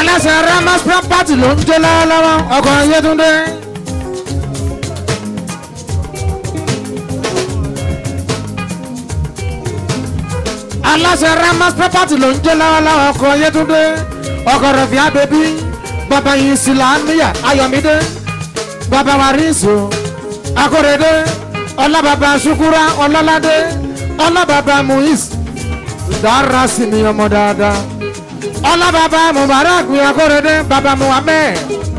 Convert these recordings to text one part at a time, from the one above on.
aláṣẹ ramas property ló ń jó lọ́wọ́lọ́wọ́ ọkọ̀ yétúndé. aláṣẹ ramas property ló ń jó lọ́wọ́lọ́wọ́ ọkọ̀ yétúndé ọkọ̀ rẹ̀fíà bèbí bàbá yìí sílámìyà ayọ̀mídé bàbá wàrísù akóredé ọlábàbà ṣukura ọlọ́ládé ọlábàbà muis dára sí mi ọmọ dáadáa ọlábàbà mubarak mi akóredé bàbá muhammed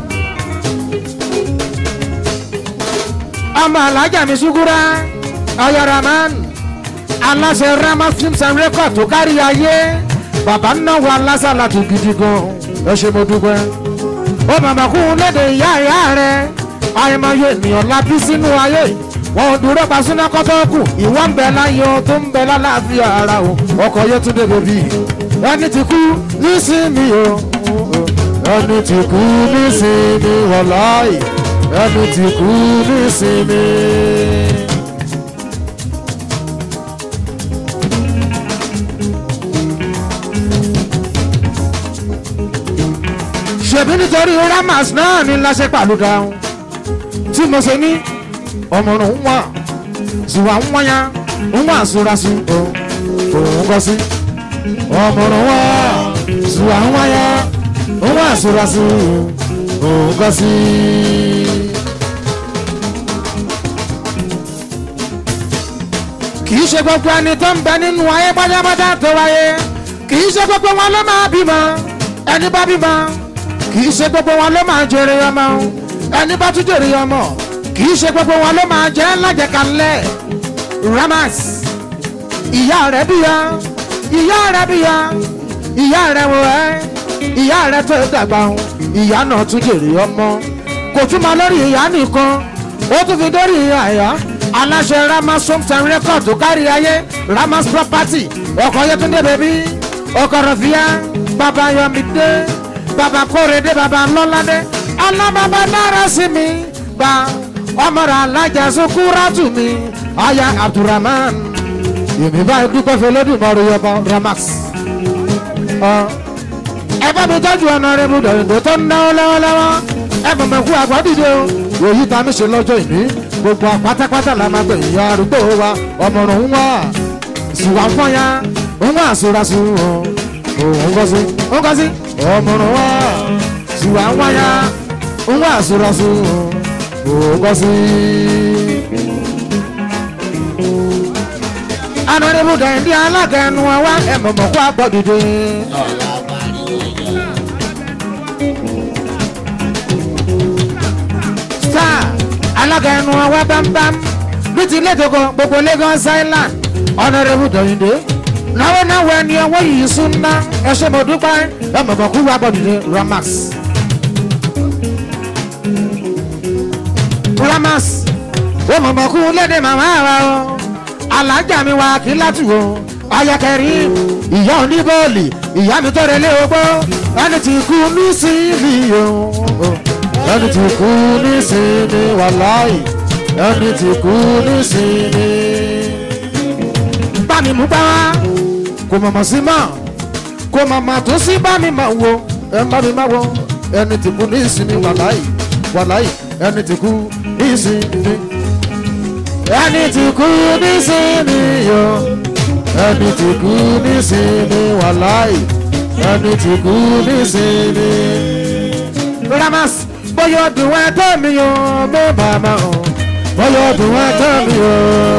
ọmọ alájà mi ṣukura ọyọraman aláṣẹ rama films and record tó kárí ayé bàbá náwó alásàlà tó gidi gan ẹ ṣe mo dúpẹ́ ó màmá kú léde ìyá ìyá rẹ àìmọye ènìyàn lábí sínú ayé wọn ò dúró pa súná kọ́tọ́ kù ìwọ ń bẹ láyé o tó ń bẹ lálàáfíà ara o ọkọ̀ yóò tún dé bèbí ẹni tí kú nísìnyí o ẹni tí kú nísìnyí wọláì ẹni tí kú nísìnyí. ṣèbí nítorí ramas náà ní láṣẹ pàlùdà tí mo ṣe ní ọmọrùn ń wà ṣùgbọ́n ń wáyà ń wà sórasí òun kọ́ sí ọmọrùn wà ṣùgbọ́n ń wáyà ń wà sórasí òun kọ́ sí. kì í ṣe gbogbo ẹni tó ń bẹ nínú ayé pátápátá tó wáyé kì í ṣe gbogbo wọn ló máa bímọ ẹni bá bímọ kì í ṣe gbogbo wọn ló máa jèrè ọmọ ẹni bá tún jèrè ọmọ kì í ṣe gbogbo wọn ló máa jẹ́ lájẹkalẹ̀ ramas ìyá rẹ̀ bíya ìyá rẹ̀ bíya ìyá rẹ̀ wò ẹ́ ìyá rẹ̀ tó dàgbà ń ìyá náà tún jèrè ọmọ kò tún máa lórí ìyá nìkan ó tún fi dórí àyà aláṣẹ ramas homes and record tó kárí ayé ramas property ọkọ̀ yẹtúndé bèbí ọkọ̀ rọ̀fíà bàbá yọmídé bàbá kórèdé bàbá lọ́ládé alábàbà náírà sí mi gba ọmọrà alájà sukúrátù mi aya abdulrahman èmi báyìí dúpẹ́ fẹ́ lọ́dún mọ́rú yọba ramax. ẹ bá mi tọ́jú ọ̀nà rẹ̀ mu dọ̀yìnbó tó ń náwó lọ́wọ́lọ́wọ́ ẹ mọ̀ mọ̀ kú àgbọ̀dìde o òyì tá a mi ṣe lọ́jọ́ ìní gbogbo pátápátá la máa gbé ìyá arúgbó wa ọmọrùn ń wá ìsìwà ń fọ́nyá ń wá àsúrásù òun kọ́ sí ń kọ́ sí ọmọrùn wá ìsìwà ń wáyá ń wá àsúrásù òun kọ́ sí. anọ́dẹ́bù dẹ̀ndí alága ẹnu wa wá ẹ mọ̀ mọ̀ kú àgbọ̀dìde. star alága ẹnu wa wá bámbám bí ti létogo gbogbo lagos island ọ̀nàdẹ́bù dẹ̀ndé náwó náwó ẹni ọwọ́ yìí sún ná ẹ ṣe mo dúpẹ́ ẹ mọ̀ mọ̀ kú àgbọ̀dìde ramax. ramax ó mọ̀ mọ̀ kú lédè màmá wa o alájà mi wá kí látùwò ayakẹrí ìyá oníbọ́ọ̀lì ìyá mi tọrẹ lé ogbó ẹni tí kú ní sílì o ẹni tí kú ní sílì wàláì ẹni tí kú ní sílì. bá mi mú bá wá kò mọ̀mọ́ sí mọ́ kò mọ̀mọ́ tó sí bá mi mọ̀ wo ẹ bá mi má wo ẹni tí kú ní ìsinmi wàláì wàláì ẹni tí kú ní ìsinmi ẹni tí kú nísìnyí yo ẹni tí kú nísìnyí wàláì ẹni tí kú nísìnyí. ramas bóyá ọdún ẹ tó mi o mo bàbá o bóyá ọdún ẹ tó mi o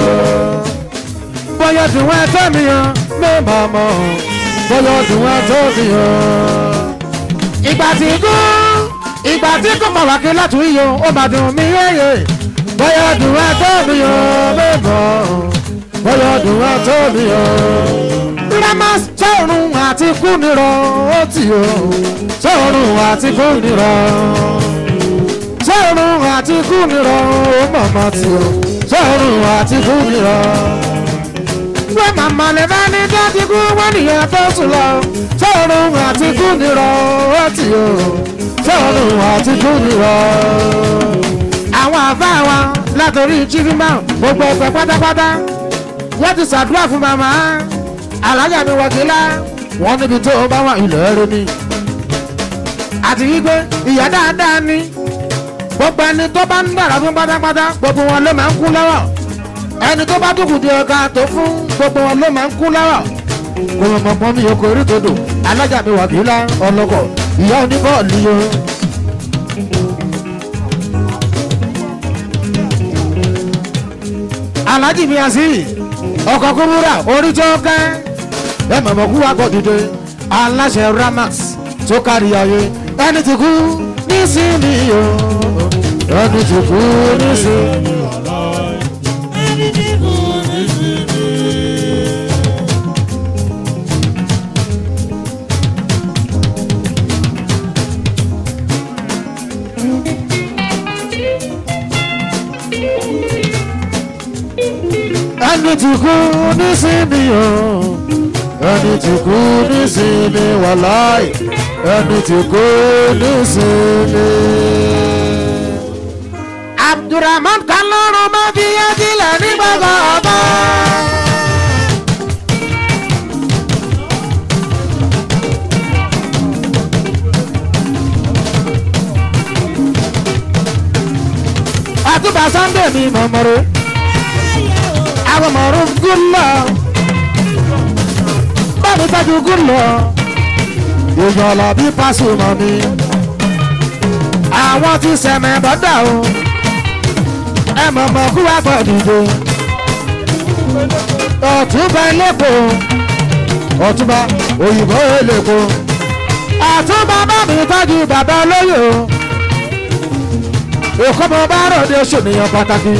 bóyá ọdún ẹ tó mi o mo bàbá o bóyá ọdún ẹ tó mi o. ìgbà tí kú ìgbà tí kò mọ̀ wá kí látún yìí o ó máa dùn mí yéye bóyá dùn wá tó mi o bébọ̀ bóyá dùn wá tó mi o. ramas sọ̀rùn àti kú nírọ̀ ó tì o sọ̀rùn àti kú nírọ̀ sọ̀rùn àti kú nírọ̀ ó mọ̀mọ́ tì o sọ̀rùn àti kú nírọ̀. wọ́n màmá lè bá ní dájú kú wọ́n nìyẹn tó sùn lọ sọ̀rùn àti kú nírọ̀ ó tì o sọ̀rùn àti kú nírọ̀ àwọn àfa wa látòrí chivimba gbogbo ẹgbẹ pátápátá wọn ti ṣàdúrà fún màmá alájà mi wọgílá wọn níbi tó bá wà ilẹ̀ rẹ ni àti wípé ìyá dáadáa ni gbogbo ẹni tó bá ń dára fún pátápátá gbogbo wọn ló máa ń kú lọ́wọ́ ẹni tó bá dúkù di ọ̀gá tó fún gbogbo wọn ló máa ń kú lọ́wọ́ kò mọ̀ pọ́n mi oko orí tó dò alájà mi wà kí lá ọlọ́kọ̀ ìyá oníbọ̀ọ̀lù yó. alájì mi àsì ọkọ̀ kúrúrà orí tó kẹ́ ẹ mọ̀mọ́ kú wá kọ́ dìde aláṣẹ ramax tó kárí ayé ẹni tí kú nísìnyí o ẹni tí kú nísìnyí. ẹni tí kú nísìnyí o ẹni tí kú nísìnyí wàláì ẹni tí kú nísìnyí. abdulrahman kan lọ́rùn máa fi yé sílẹ̀ nígbà gbọ́dọ̀. àtúbà sunday mi mọ̀mọ́rọ́ àwọn mọ̀rún gúnlọ̀ bámi tọ́jú gúnlọ̀ ìyọ̀lọ̀ bí pásùmọ̀ mi àwọn tí sẹ̀mẹ̀ bọ́dà o ẹ mọ̀mọ́ kú wá gbọ́ dìde ọ̀túnba ẹlẹ́kọ̀ọ́ ọ̀túnba òyìnbó ẹlẹ́kọ̀ọ́ ọ̀túnba bámi tọ́jú bàbá olóyè o èkó mo bá ròde ṣènìyàn pàtàkì.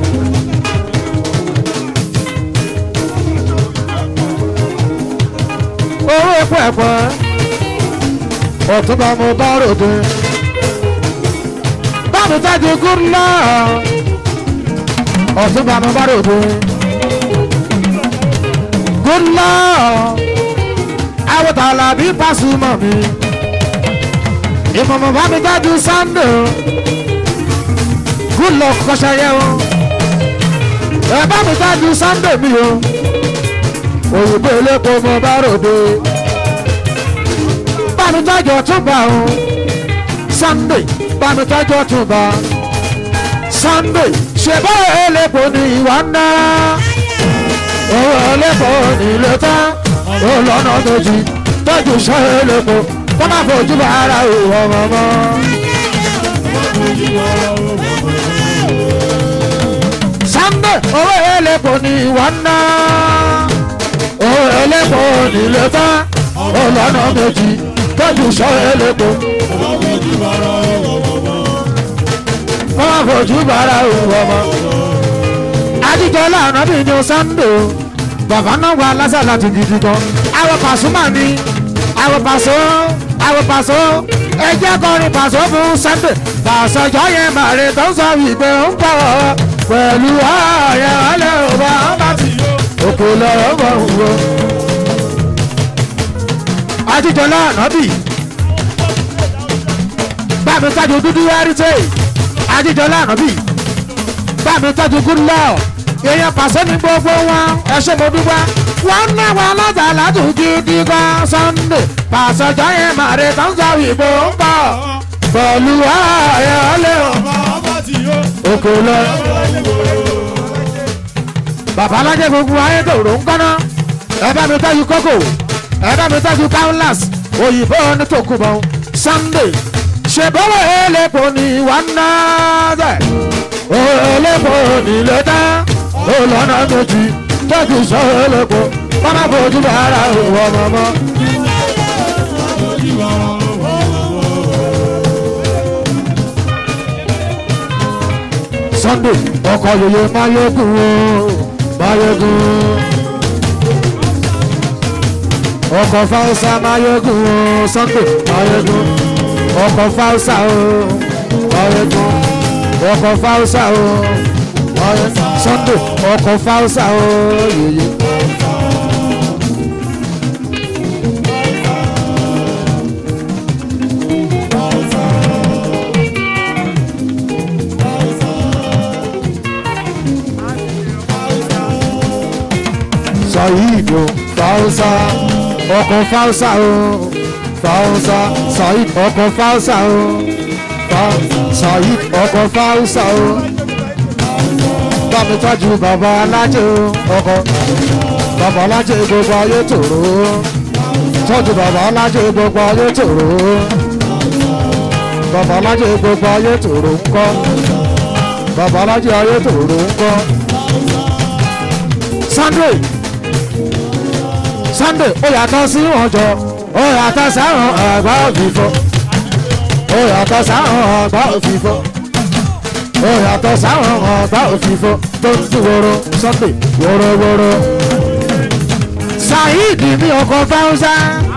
owó epo ẹ̀pọ̀ ọ̀túnba mo bá ròde. bámi tọ́jú gúnlọ́ ọ̀túnba mo bá ròde. gúnlọ́ àwòtálà bí pàṣùmọ̀ mi. ìmọ̀mọ̀ bá mi tọ́jú sunday gúnlọ́ kọ́ṣẹ́yẹ o. ẹ bá mi tọ́jú sunday mi o òyìnbó elépo mo bá ròde bámitọ́jọ́ tún bá o sunday bámitọ́jọ́ tún bá sunday ṣèbá elépo ní ìwà ńlá owó elépo ní ilé tán ó lọ́nà méjì tọ́jú sọ elépo kó má fojú bá ara ìwọ mọ́mọ́. sunday owó elépo ní ìwà ńlá owó elépo nílé tán ọlọ́nà méjì tọ́jú sọ elépo. wọ́n máa fojú bára òun ọmọ. ajíjọ láàánú bí ní sànńdò bàbá náà wà lásàlá ti gidi gan. àwọn pàṣùmà ni àwọn pàṣọ àwọn pàṣọ ẹjẹ́ kọrin pàṣọ fún sànńdò pàṣọjọ́ yẹn màrè tó ń sọ wípé ń bọ̀ pẹ̀lú ààrẹ ọlẹ́ ọba ọba tí òkè lọ́rọ̀ bọ̀ ń wọ ajíjọlá ànábì bámi tájú dúdú wáríté ajíjọlá ànábì bámi tájú gúnlọ èèyàn pàṣẹ ní gbogbo wọn ẹṣẹ mo dúpẹ́ wọn ná wọn lọjà látún gidi gan sunday pàṣẹjọ yẹn màrè tó ń sọ ìbò ń bọ pẹ̀lú ààyè ọlẹ́ òkè lọ. bàbá alájẹ gbogbo ayé tòrò ń kọ́ná ẹ bá mi tájú kókò ẹ̀dá mi tọ́jú countless òyìnbó ní tòkùbọ̀ sunday ṣèbọ̀wọ̀ elépo ní ìwà náà dẹ̀ elépo nílé tán ó lọ́nà méjì tọ́jú sọ elépo mọ́mọ́ fojú bàárà òwò mọ́mọ́. sunday ọkọ̀ yòyè máyégún o máyégún ọkọ̀ fáwọsà máyégún o sunday máyégún ọkọ̀ fáwọsà o máyégún ọkọ̀ fáwọsà o máyégún sunday ọkọ̀ fáwọsà o yèyé. sọ yìí dùn fáwọsà ọkọ̀ fáwọsà o fausa saheed ọkọ̀ fausa o saheed ọkọ̀ fausa o bámi tọ́jú bàbá alájẹ o ọkọ̀ bàbá alájẹ gbogbo ayé tòrò tọ́jú bàbá alájẹ gbogbo ayé tòrò bàbá alájẹ gbogbo ayé tòrò ńkọ́ bàbá alájẹ ayé tòrò ńkọ́ sunday sunday ó yàtọ̀ sí ọjọ́ ó yàtọ̀ sáwọn àgbà òfìfọ́ ó yàtọ̀ sáwọn àgbà òfìfọ́ ó yàtọ̀ sáwọn àgbà òfìfọ́ tó ń tún woro sunday worowóró saheed ní ọkọ̀ fáwùsá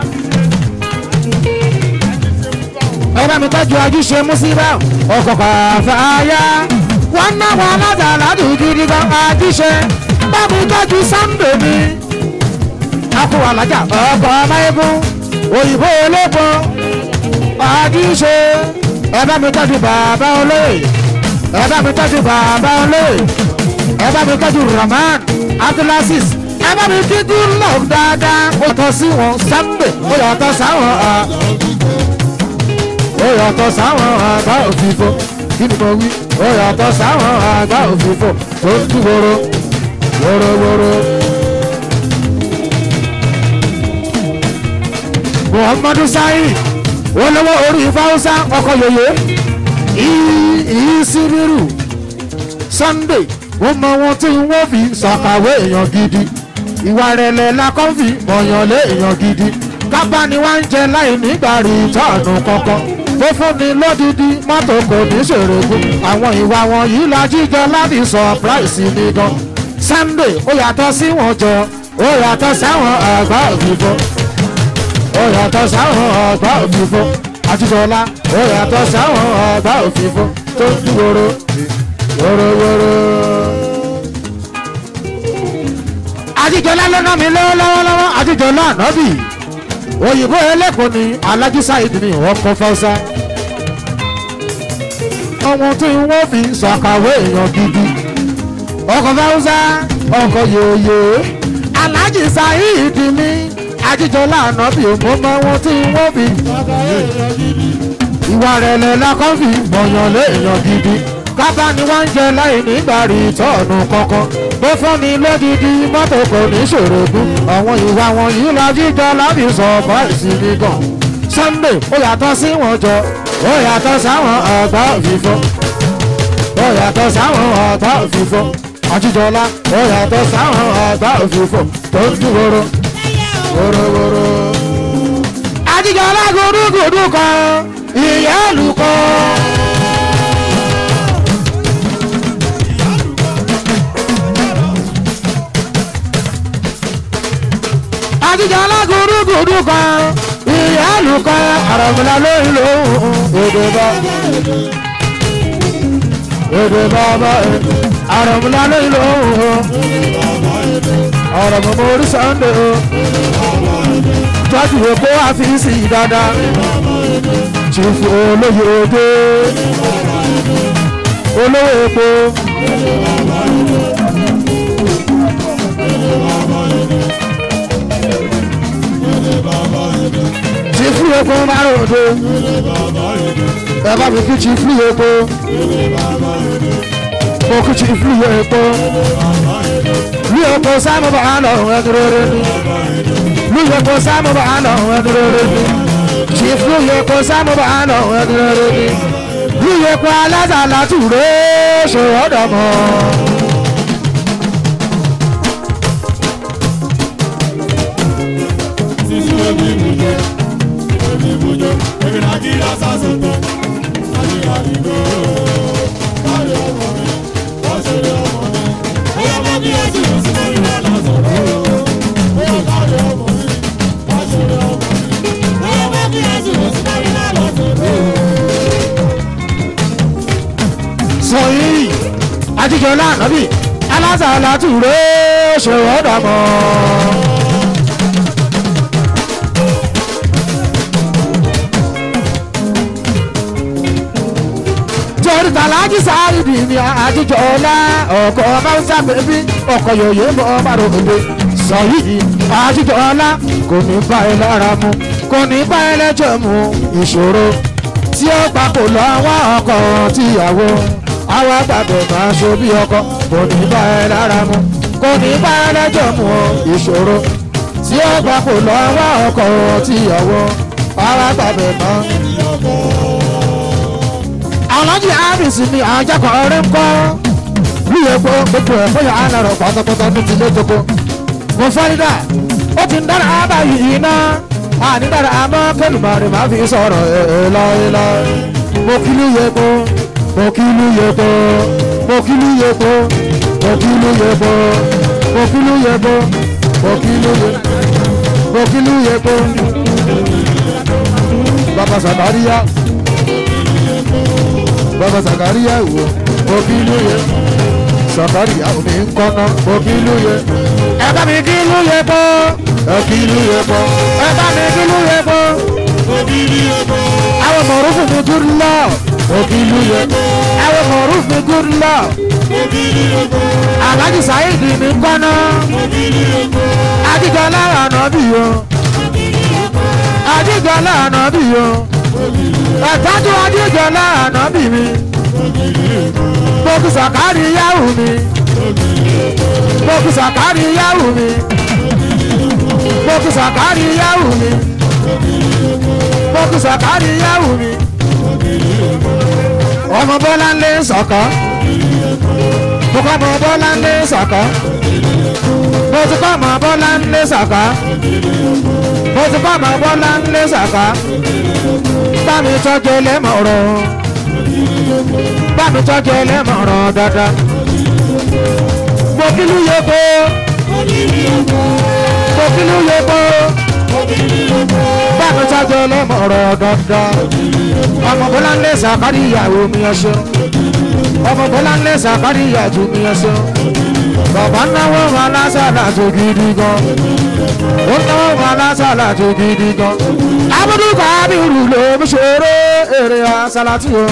ẹ bá mi tọ́jú ajúṣe músíbà ọkọ̀ kàfáyà wọ́n ná wọn aládàládù gidi gan ajúṣe bá mi tọ́jú sunday mi akó alájà ọkọ̀ amáyégún òyìnbó olóko ajúṣe ẹ bá mi tọ́jú bàbá olóyè ẹ bá mi tọ́jú bàbá olóyè ẹ bá mi tọ́jú rahman abdulaziz ẹ bá mi kíkú love dáadáa ó tọ́ sí wọn sunday ó yàtọ̀ sáwọn ó yàtọ̀ sáwọn àgbà òfìfo kí ni mo wí ó yàtọ̀ sáwọn àgbà òfìfo tó ń tú woro worowóró. muhammadu sahi olówó orí fáwọsá ọkọ yòyè ìsíbírù sunday ó mọ wọn tí wọn fi ṣàkàwé èèyàn gidi ìwà rẹ̀lẹ̀ la kàn fi mọ̀yàn lé èèyàn gidi kápá ni wọ́n ń jẹ láì nígbà rí tọ́ọ̀nù kankan tó fún ni lódìdí mọ́tò kò ní ṣèrègùn àwọn ìwà wọn yìí la jíjọ láti surprise mi gan sunday ó yàtọ̀ sí wọn jọ ó yàtọ̀ sáwọn àgbà òfìfo ó yàtọ̀ sáwọn àgbà òfìfo àtijọ́lá ó yàtọ̀ sáwọn àgbà òfìfo tó ń dúró wórówóró. àtijọ́lá ló ná mi lọ́wọ́ lọ́wọ́ àtijọ́lá ànábì òyìnbó ẹlẹ́kùn ni alájú sáyid ni wọ́n kọ́ fọ́sá. ọmọ tí wọ́n fi ṣàkàwé èèyàn gidi ọkọ̀ fáwùsá ọkọ̀ yòòyè alájì sáyid ni ajíjọlá ànábì òmò mọ wọn tí wọ́n fi ìwà rẹ̀lẹ̀ lákọ́ fi mọ̀yàn lé èèyàn gidi kábà ni wọ́n ń jẹ láì nígbà rí tọ́ọ̀nù kankan bó fún ni lódìdí mọ́tò kò ní ṣòro gún àwọn ìwà wọn yìí lọ jíjọ láti sọ ọ̀pọ̀ ìsinmi gan sunday ó yàtọ̀ sí wọn jọ ó yàtọ̀ sáwọn ọ̀gbà òfìfọ́ ó yàtọ̀ sáwọn ọ̀gbà òfìfọ́ àjíjọlá ó yàtọ̀ sáwọn ọ̀gbà òfìfọ́ tó ń dúró wórówóró. àjíjọlá gúdúgúdú kan ìyá olùkọ́. àjíjọ alágúrúgúrú kan ìyá àlùkọ àràmùlà lóyún lóhùn èdè bá èdè bàbá àràmùlà lóyún lóhùn àràmù mórí sànńdé o tọ́jú èkó àfíìsì dáadáa chiefu olóyè òde olówó epo. chiefu epo mara òde ẹ bá mi kí chiefu epo mo kí chiefu epo lu epo sáàmù bá lọ ẹdúró ní lu epo sáàmù bá lọ ẹdúró ní chiefu epo sáàmù bá lọ ẹdúró ní lu epo alásàlá tùré ṣòwò dọ̀mọ́. sọyìn àtijọ́lá ànábì alásàlá tùré ṣòwò dọ̀mọ́. torí tàlájì sáàrìdì ni àjíjọ ọlá ọkọ̀ máúsá bèbí ọkọ̀ yòòyè bọ́ bàrò òde sọ yìí àjíjọ ọlá kò ní bá ẹ lára mu kò ní bá ẹlẹ́jọ́ mu ìṣòro tí ó papò lọ́wọ́ ọkọ tíyàwó àwọn àgbàdo máa ṣe bí ọkọ kò ní bá ẹ lára mu kò ní bá ẹlẹ́jọ́ mu ìṣòro tí ó papò lọ́wọ́ ọkọ tíyàwó àwọn àgbàdo máa. alájí ábísì ni àjàkọ̀ ọ̀rẹ́ ń kọ́ wíyẹ pé gbogbo ẹ̀ fọyà ánàrọ̀ pátápátá tó ti lé tókó mo fọ́nidà ó ti ń dára ábàyè yìí náà àní dára àmọ́ kẹlùmọ́rin máa fi sọ̀rọ̀ èèlọ́èlọ́ mo kílú yẹ pé mo kílú yẹ pé mo kílú yẹ pé mo kílú yẹ pé mo kílú yẹ pé mo kílú yẹ mo kílú yẹ pé bàbá sàkáríyá bàbá sàkáríyá ìwò mo kílú yẹ sàkáríyá omi ń kọ́nà mo kílú yẹ ẹ bá mi kílú yẹ pé ẹ kílú yẹ pé ẹ bá mi kílú yẹ pé àwọn mọ̀rúfù mi good love òkìlú yẹ àwọn mọ̀rúfù mi good love alhaji saheed mi kọ́nà adigunla ànábì yo adigunla ànábì yo ẹ̀tọ́jú adigunla ànábì mi gbogbo sàkárì yahoo mi gbogbo sàkárì yahoo mi gbogbo sàkárì yahoo mi gbogbo sàkárì yahoo mi ọmọ bọ́lá ń lé sọ̀kọ́ mo kọ́ ọmọ bọ́lá ń lé sọ̀kọ́ mo ti kọ́ ọmọ bọ́lá ń lé sọ̀kọ́ mo ti kọ́ ọmọ bọ́lá ń lé sọ̀kọ́ bá mi tọ́jú ẹlẹ́mọ̀rọ̀ bá mi tọ́jú ẹlẹ́mọ̀rọ̀ dáadáa mo kílú yẹ kó mo kílú yẹ kó bá mi tọ́jú ẹlẹ́mọ̀rọ̀ dáadáa ọmọ bọ́lá ń lé sàkárí ìyàwó mi ọṣọ ọmọ bọ́lá ń lé sàkárí ìyàjú mi ọṣọ bàbá náwó wọn lásàlà tó gidi gan ó náwó wọn lásàlà tó gidi gan abudu kábírù ló ń ṣeré èrè àsálàtì o.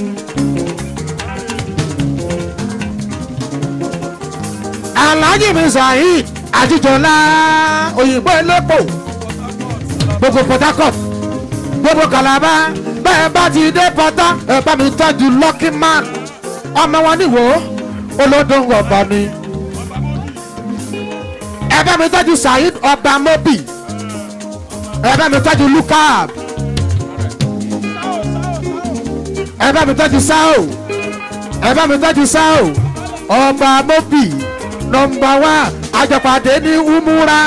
alhaji mi saheed ajijola òyìnbó elépo gbogbo port harcourt gbogbo kalaba bẹ́ẹ̀ bá ti dé pọ́tà ẹ bá mi tọ́jú lucky man ọmọ wọn níwò olódò ọba ni ẹ bá mi tọ́jú saheed ọba mobi ẹ bá mi tọ́jú lukab ẹ bá mi tọ́jú sao ẹ bá mi tọ́jú sao ọba mobi nọmba wá àjọpàdé ní umura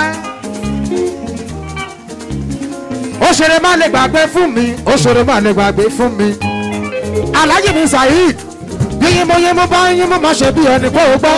ó ṣeré má lè gbàgbé fún mi ó ṣeré má lè gbàgbé fún mi alhaji mi saheed bí yín mo yín mo bá yín mo má ṣe bí ẹni kó o gbọ́.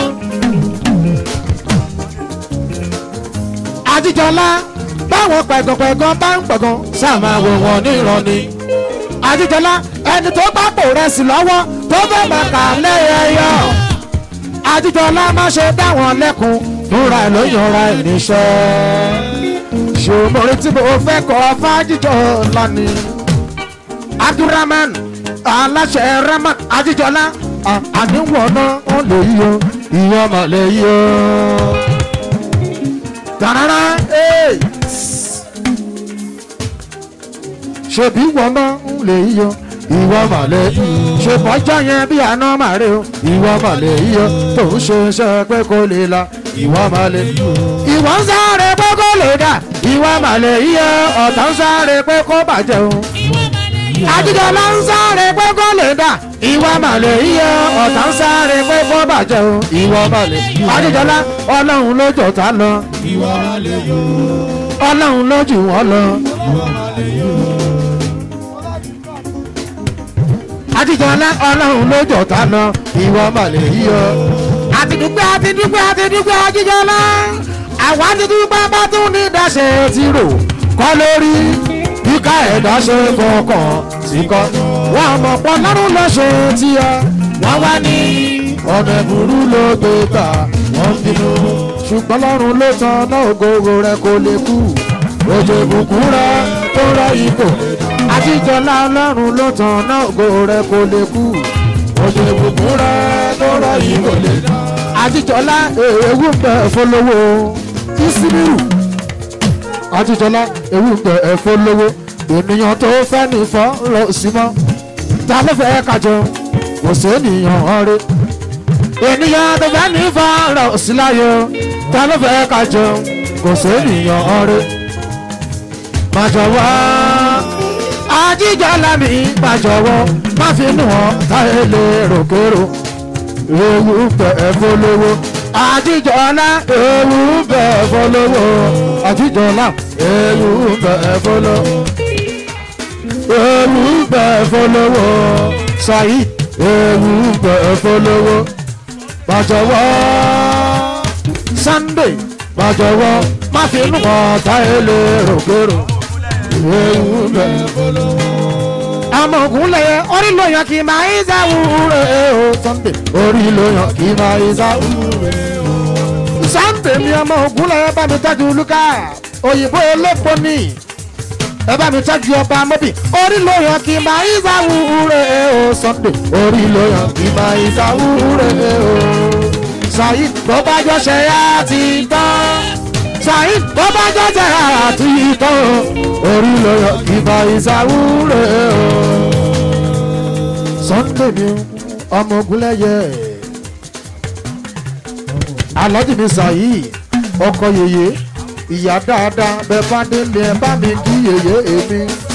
àjíjọlá báwọn pẹ̀gànpẹ̀gàn bá ń pẹ̀gàn sáà máa wò wọ́n ní ìrọ̀ni. àjíjọlá ẹni tó bá pò rẹ̀ sí lọ́wọ́ tó fẹ́ máa kà lẹ́yẹyọ. àjíjọlá má ṣe dá wọn lẹ́kun fúnra ẹ̀ ló yanra ẹ̀ níṣẹ́ ṣòmòrè tí mo fẹ́ kọ́ fájíjọ lani abdulrahman aláṣẹ rahman ajíjọlá àníwọ̀n náà wọ́n lè yíyọ ìyọ́n mà lè yíyọ. tàràrà ṣèbí wọ́n náà ń lè yíyọ ìwọ mà lè ṣèbọ́jọ́ yẹn bí àná màrí o ìwọ mà lè yíyọ tó ń ṣe iṣẹ́ pé kó lè la ìwọ mà lè ìwọ ń sáré pé kó lè dà ìwọ mà lè yíyọ ọ̀tá ń sáré pé kó bàjẹ́ o àjíjọlá ń sáré pé kó lè dà ìwọ mà lè yíyọ ọ̀tá ń sáré pé kó bàjẹ́ o ìwọ mà lè àjíjọlá ọlọ́run ló jọ̀tá lọ ọlọ́run ló jù wọ́n lọ. àjíjọlá ọlọ́run ló jọ̀tá lọ ìwọ mà lè yíyọ. àtidúpẹ́ àtidúpẹ́ àtidúpẹ́ àjíjọlá àwọn àtidúpẹ́ bá tún ní dáṣẹ́ ti rò kọ́ lórí kíká ẹ̀dá ṣe fọkàn sí kọ́. wọ́n mọ̀ pọ̀ lọ́rùn ló ṣe tiẹ̀ wọ́n wá ní ọ̀nà ìbúrú ló gbé gbà wọ́n bínú. ṣùgbọ́n lọ́rùn ló tan náà ògòrò rẹ̀ kò lè kú. òjò ìbùkún rẹ̀ tó rẹ̀ ipò. àtijọ́lá ọlọ́run ló tan náà ògòrò rẹ̀ kò lè kú. òjò ìbùkún rẹ̀ tó rẹ̀ ipò lè dá. àtijọ́lá ewu ń bẹ̀ fọlọ́wọ́ ìsíbírù àtijọ́lá ewu gbẹ ẹ̀fọ́ lówó ènìyàn tó fẹ́ ní fọ́ lọ sí mọ́ ta ló fẹ́ kájọ kò sí ènìyàn ọ̀rẹ́ ènìyàn tó fẹ́ ní fọ́ lọ sí láyé ta ló fẹ́ kájọ kò sí ènìyàn ọ̀rẹ́ má jọ̀wọ́ àjíjọ́lá mi má jọ̀wọ́ má fi nù ọ́ táyé lè rògbòrò ewu gbẹ ẹ̀fọ́ lówó àjíjọ́lá ewu gbẹ ẹ̀fọ́ lówó àjíjọ́lá ewu gbẹ ẹ̀fọ́ lówó ewu gbẹ ẹ̀fọ́ lówó sayi ewu gbẹ ẹ̀fọ́ lówó má jọ̀wọ́ sunday má jọ̀wọ́ má fi nù ọ́ táyé lè rògbòrò ewu gbẹ ẹ̀fọ́ lówó àmọ́ ògùn lẹ̀yẹ orí ló yan kì í máa ń sáwùrẹ́ o sunday orí ló yan kì í máa ń sáwùrẹ́ o. sunday mi ọmọ ògùn lẹ̀yẹ bá mi tọ́jú luka òyìnbó elépo ní ẹ bá mi tọ́jú ọba mọ́bì orí ló yan kì í máa ń sáwùrẹ́ o sunday orí ló yan kì í máa ń sáwùrẹ́ o. saheed tó bá jọ ṣe yá ti tán saheed tó bá jọ ṣe yá ti tán orí ló yan kì í máa ń sáwùrẹ́ o sunday mi ọmọ ogunlẹyẹ alhaji mi sayi ọkọ yeye ìyá dáadáa bẹ bá délé ẹ bá mi kí yeye èmi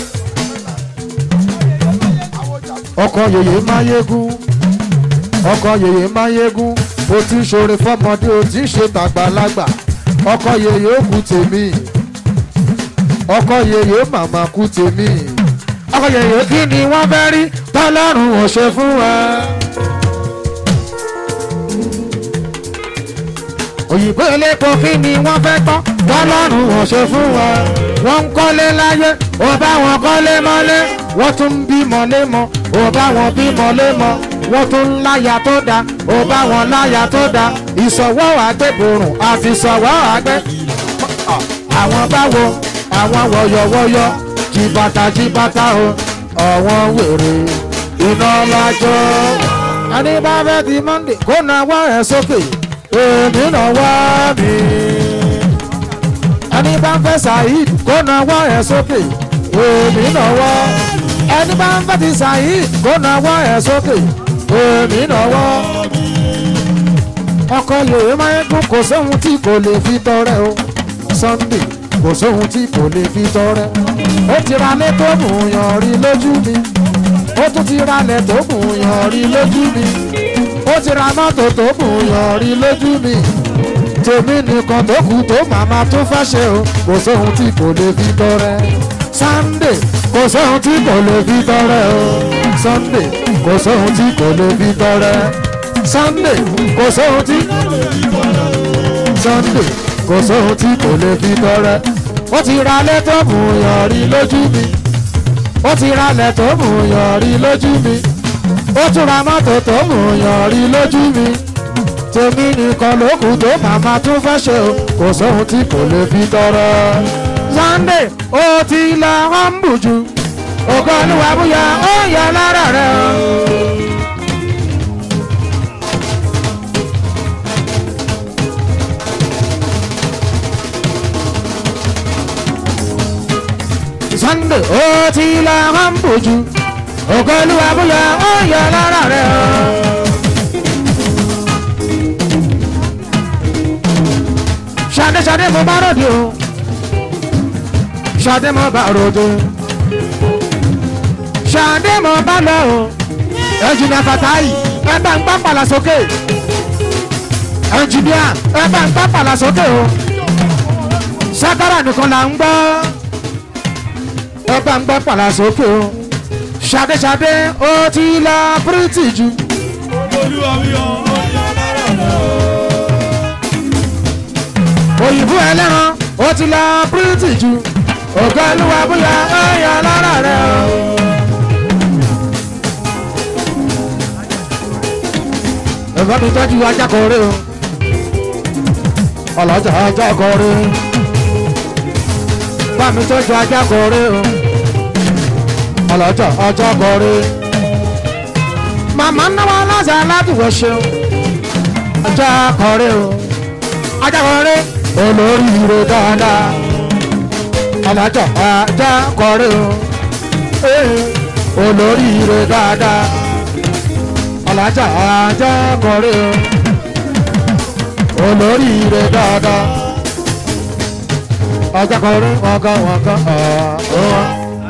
ọkọ yeye máyégún ọkọ yeye máyégún o ti ń ṣoore fọmọdé o ti ń ṣe tàgbàlagbà ọkọ yeye ó kú tèmi ọkọ yeye màmá kú tèmi ọkọ yeye kí ni wọ́n fẹ́ rí tọ́lọ́run ò ṣe fún wa. òyìnbó elépo kí ni wọ́n fẹ́ tán tọ́lọ́run ò ṣe fún wa. wọ́n ń kọ́lé láyé ó bá wọn kọ́lé mọ́lé wọ́n tún ń bímọ lémọ ó bá wọn bímọ lémọ wọ́n tún ń láya tó da ó bá wọn láya tó da ìsọ̀wọ́ àgbẹ̀bòrùn àti ìsọ̀wọ́ àgbẹ̀. àwọn báwo àwọn wọ̀yọ̀wọ̀yọ̀ jìbàtà jìbàtà o ọ̀wọ́n wèrè iná lájọ́. ẹni bá fẹ́ di monday kó na wá ẹ̀ sókè èmi náà wá mi. ẹni bá fẹ́ saheed kó na wá ẹ̀ sókè èmi náà wá. ẹni bá fẹ́ ti saheed kó na wá ẹ̀ sókè èmi náà wá. ọkọ yòówé máa ń dún kò sóhun tí kò lè fi tọrẹ o sunday kò sóhun tí kò lè fi tọrẹ ó ti ra lé tó mú yan rí lójú mi ó tún ti ra lẹ̀ tó mú yan rí lójú mi ó ti ra mọ́tò tó mú yan rí lójú mi tèmi nìkan tó kù tó màmá tún fẹ́ ṣe o kò sóhun tí kò lè fi tọrẹ sunday kò sóhun tí kò lè fi tọrẹ o sunday kò sóhun tí kò lè fi tọrẹ sunday kò sóhun tí sunday kò sóhun tí kò lè fi tọrẹ ó ti ra lẹ́tọ̀ọ̀mù yọrí lójú mi ó ti ra lẹ́tọ̀ọ̀mù yọrí lójú mi ó tún ra mọ́tò tó mú yọrí lójú mi tèmi nìkan ló kù tó màmá tún fẹ́ ṣe o kò sóhun tí kò lè fi tọrọ. sunday ó ti la ọ́nbù jù ògo olúwa búyà ó yẹ lára rẹ o. sunday ó ti la ọ́nbù jù ògo olúwa búyà ó yẹ lára rẹ o. ṣadé ṣadé mo bá ròde o ṣadé mo bá ròde ṣadé mo bá lọ o ẹnjìnìà fatayi ẹ bá ń pápálà sókè ẹnjìnìà ẹ bá ń pápálà sókè o sákàrà nìkan là ń gbọ́ ẹ bá ń gbọ́ pàlà sókè o ṣadé ṣadé ó ti lọ pírítì jù. olúwa wí ọ́ ó yá lára rẹ̀ o. òyìnbó ẹlẹ́ran ó ti lọ pírítì jù ògo olúwa bóyá ẹ̀yà lára rẹ̀ o. ẹ̀fọ́ mi tọ́jú ajákọ̀ọ́rẹ́ o ọlọ́jà ajákọ̀ọ́rẹ́ bá mi tọ́jú ajákọ̀ọ́rẹ́ o ọlọ́jà ajákọ̀ọ́rẹ́ màmá náwó aláṣà aládùúgbò ṣeun ajákọ̀ọ́rẹ́ o ajákọ̀ọ́rẹ́ olóríire dáadáa alájà ajá kọrí o Eh, olóríire dáadáa alájà ajá kọrí o olóríire dáadáa ajá kọrí wọ́nká wọ́nká ọ̀ọ́.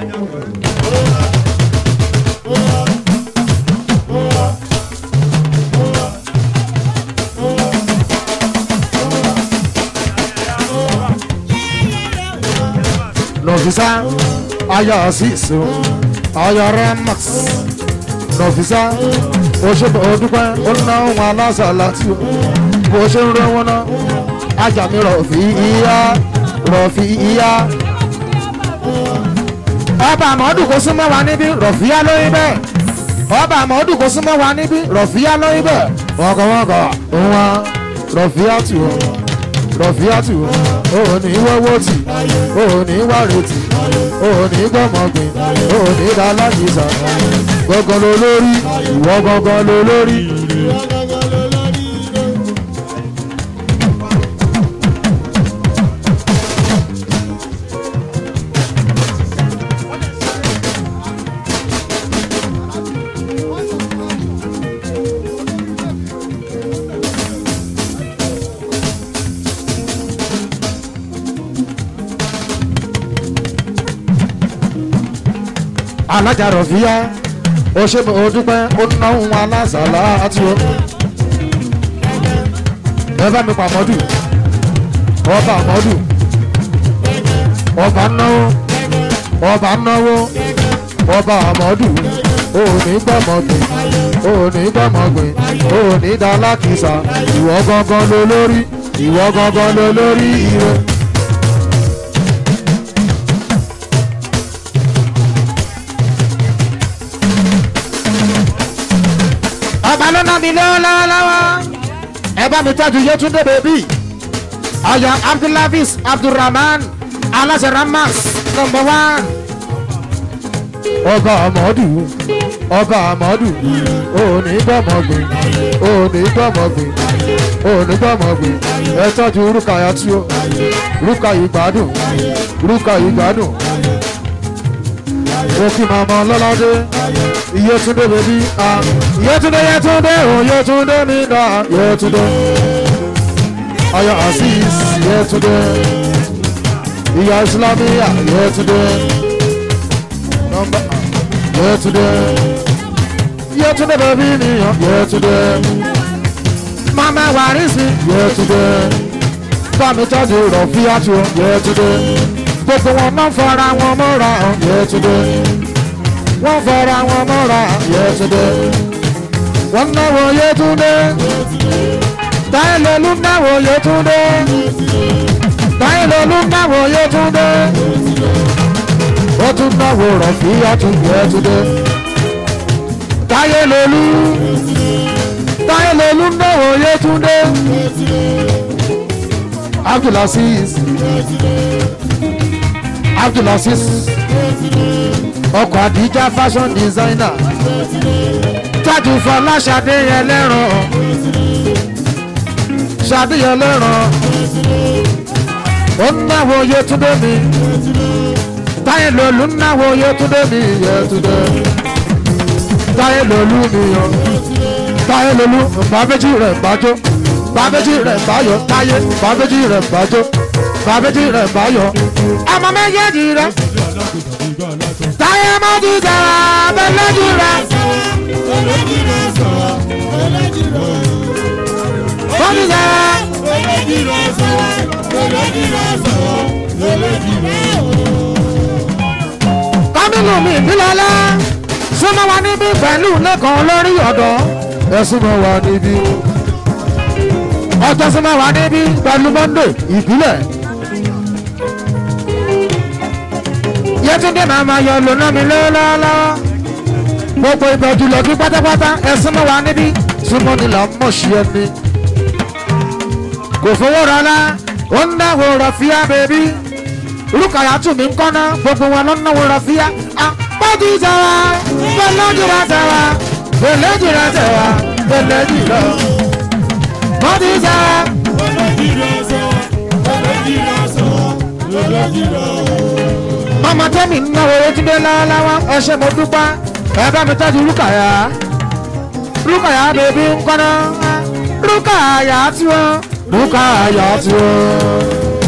nọfisa ayọ sísun ayọ remax nọfisa oṣù odúpẹ onáwọn aláṣà láti bó ṣe ń rẹwọn náà ajami rọfì ìyá rọfì ìyá. ọba àmọ́dù kò súnmọ́ wa níbí rọ̀fíà lóyún bẹ́ẹ̀ ọba àmọ́dù kò súnmọ́ wa níbí rọ̀fíà lóyún bẹ́ẹ̀ wọ́kọ̀wọ́kọ̀ òun wa rọ̀fíà tù ọ́ rọ̀fíà tù ọ́ òun ní wọ́wọ́ tì òun ní wàrètì òun ní gbọ́mọgbìn òun ní dálágìsà gbọ̀ngàn ló lórí ìwọ gbọ̀ngàn ló lórí. alájà rọ̀fíà ó ṣe mo dúpẹ́ ó náwó wọn aláṣàlá àti o. ẹ bá mi pa mọ́dù ọba mọ́dù ọba náwó ọba náwó ọba àmọ́dù òní gbọ́mọgbìn òní gbọ́mọgbìn òní dálákìsà ìwọ gangan ló lórí ìwọ gangan ló lórí ire. ọba ló ná mi lọ́wọ́lọ́wọ́ ẹ bá mi tọ́jú yétúndé bèbí ọyọ abdulhafiz abdulrahman aláṣẹ ramas number one. ọba amadu ọba amadu òní gbọmọgbìn òní gbọmọgbìn òní gbọmọgbìn ẹ tọ́jú rúkàyà tí ó rúkàyì gbádùn rúkàyì gbádùn òkè màmá lọ́ládé iyetunde bèbí a iyetunde yetunde o yetunde mi da yetunde ayọ asis yetunde ìyá islamiyà yetunde nọmba yetunde yetunde bèbí nìyàn yetunde mama warisi yetunde bámi tọ́jú rọ̀fíàtú yetunde gbogbo wọn náà fara wọn mọ́ra yetunde wọ́n fara wọn mọ́ra yẹtúndé wọ́n náwó yẹtúndé táyìlélú náwó yẹtúndé táyìlélú náwó yẹtúndé ó tún náwó rọ̀fíyàtú yẹtúndé táyìlélú táyìlélú náwó yẹtúndé abdulaziz abdulaziz ọkọ̀ àdíjà fashion designer tájú fọlá ṣàdéyẹ lẹ́ràn ṣàdéyẹ lẹ́ràn ó ń náwó yẹtúndé mi táyé lòlú ń náwó yẹtúndé mi yẹtúndé táyé lòlú mi yan táyé lòlú bàbéjì rẹ̀ bàjọ́ bàbéjì rẹ̀ bàyọ̀ táyé bàbéjì rẹ̀ bàjọ́ bàbéjì rẹ̀ bàyọ̀ ọmọ méjèèjì rẹ̀ táyé mọ́jú sára bẹ́lẹ́jì rẹ̀ mọ́jú sára. kábínú mi ìbílọ́lá súnmọ́ wa níbí pẹ̀lú lẹ́kọ̀ọ́ lórí ọ̀dọ́ ẹ súnmọ́ wa níbí ọjọ́ súnmọ́ wa níbí pẹ̀lú monday ìbílẹ̀. yẹtúndé máa ma yọ lónà mi lọ́wọ́lọ́wọ́ gbogbo ìbẹ̀jú lọ́kí pátápátá ẹ súnmọ́ wa níbí súnmọ́ ni là ń mọ̀ sí ẹni. kò fowó rọlá ó ń dáwọ́ rọ̀fíà bèbí rúkàyà tù mí ń kọ́ná gbogbo wọn ló ń náwó rọ̀fíà. àpọ́jù sẹ́wà bẹ́lẹ́jì rẹ̀ sẹ́wà bẹ́lẹ́jì rẹ̀ sẹ́wà bẹ́lẹ́jì rẹ̀ pọ́jù sẹ́wà. mama tẹ́mi náwó ojúdé lọ́wọ́lọ́wọ́ ẹ ṣe mo dúpẹ́ ẹ bá mi tọ́jú rúkàyà rúkàyà bèbí ń kọ́nà rúkàyà tí wọ́n rúkàyà tí wọ́n.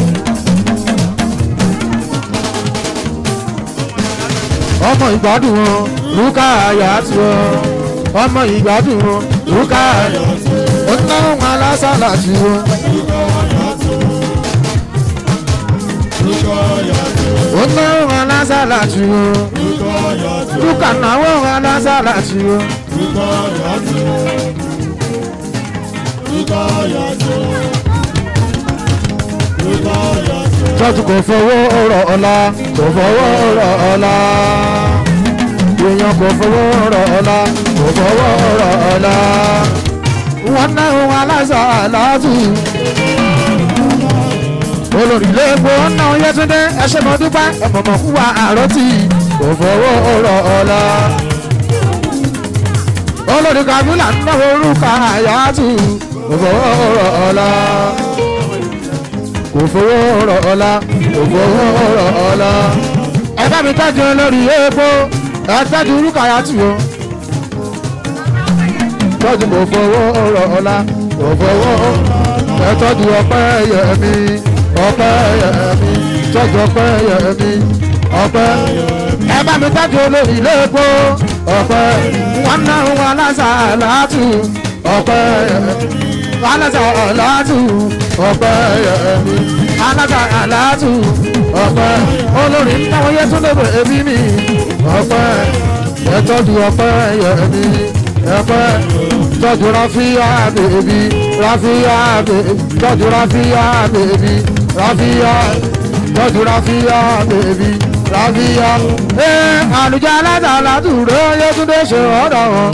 ọmọ ìgbádùn wọn rúkàyà tí wọ́n ọmọ ìgbádùn wọn rúkàyà ó ná wọn alásàlà tí wọ́n. ó ná wọn alásàlà tí wọ́n rúkà náwó wọn alásàlà tí wọ́n. tọ́jú kò fowó rọ̀ ọ̀la kò fowó rọ̀ ọ̀la èèyàn kò fowó rọ̀ ọ̀la kò fowó rọ̀ ọ̀la wọn náà wọn aláṣà aláàtù olórí lẹ́gbọ́ náà yẹtúndé ẹṣẹ́ mọ́ dúpẹ́ ẹ̀mọ̀mọ̀ fún wa àròtì kò fowó rọ̀ ọ̀la olórí kabila náà orúkọ àyàtù kò fowó rọ̀ ọ̀la kò fowó rọ̀ ọ̀la kò fowó rọ̀ ọ̀la. ẹ bá mi tọ́jú olórí epo ẹ tọ́jú rúkàyà tù o. tọ́jú kò fowó rọ̀ ọ̀la kò fowó ẹ tọ́jú ọpẹ́ yẹ mi ọpẹ́ yẹ mi tọ́jú ọpẹ́ yẹ mi ọpẹ́. ẹ bá mi tọ́jú olórí epo ọpẹ́ wọn náà wọn aláṣà látù ọpẹ́ yẹ mi alájà aláàtù ọpẹ́ yẹmi alájà aláàtù ọpẹ́ olórí táwọn yẹ tún lébè ẹbí mi ọpẹ́ ẹtọ́jú ọpẹ́ yẹmi ọpẹ́ tọ́jú ráfíà bèbí ráfíà bèbí tọ́jú ráfíà bèbí ráfíà tọ́jú ráfíà bèbí ráfíà ẹ àlùjá alájà aláàtù rẹ yẹ tún dé ṣe ọ̀dọ̀ wọn.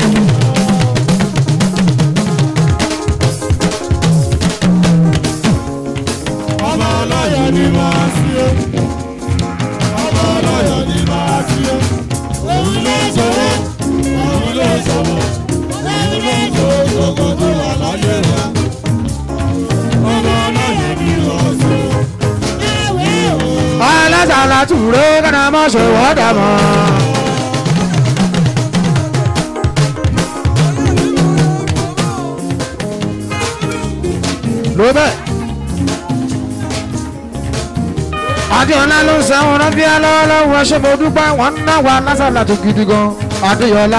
ọmọ ọlọ́yọ̀ ni máa sí o ọmọ ọlọ́yọ̀ ni máa sí o òun ló sọ̀rọ̀ òun ló sọ̀rọ̀ òun ló sọ̀rọ̀ gbogbo tó wà láyé rẹ̀ ọmọ ọlọ́yọ̀ ni máa sí o. alásàlá tùró kánà mọ́ ṣe wọ́dà mọ́. ló bẹ́ẹ̀. adéọlá ló ń sẹ́wọ̀n rọ́bíà lọ́wọ́lọ́wọ́ ṣé mo dúpẹ́ wọ́n ń náwó alásàlá tó gidi gan adéọlá.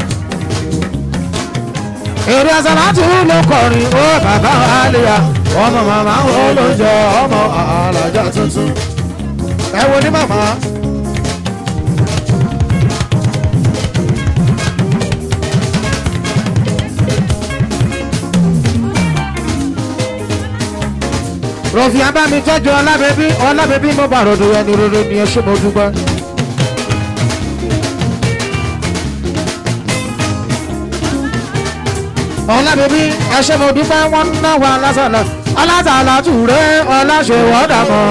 èrè àsàlá tù ló kọrin ó bàbá àlìyá ọmọ màmá ó ló jẹ ọmọ àlàjà tuntun ẹ wo ní màmá. rọ̀fì abámi tọ́jú ọlábẹ́bí ọlábẹ́bí mo bá ròdò ẹni rere ni ẹ ṣé mo dúpẹ́. ọlábẹ́bí ẹ ṣé mo dúpẹ́ wọ́n ń náwó alásàlá alásàlá tùrẹ́ ọláṣẹ́wọ́dà mọ́.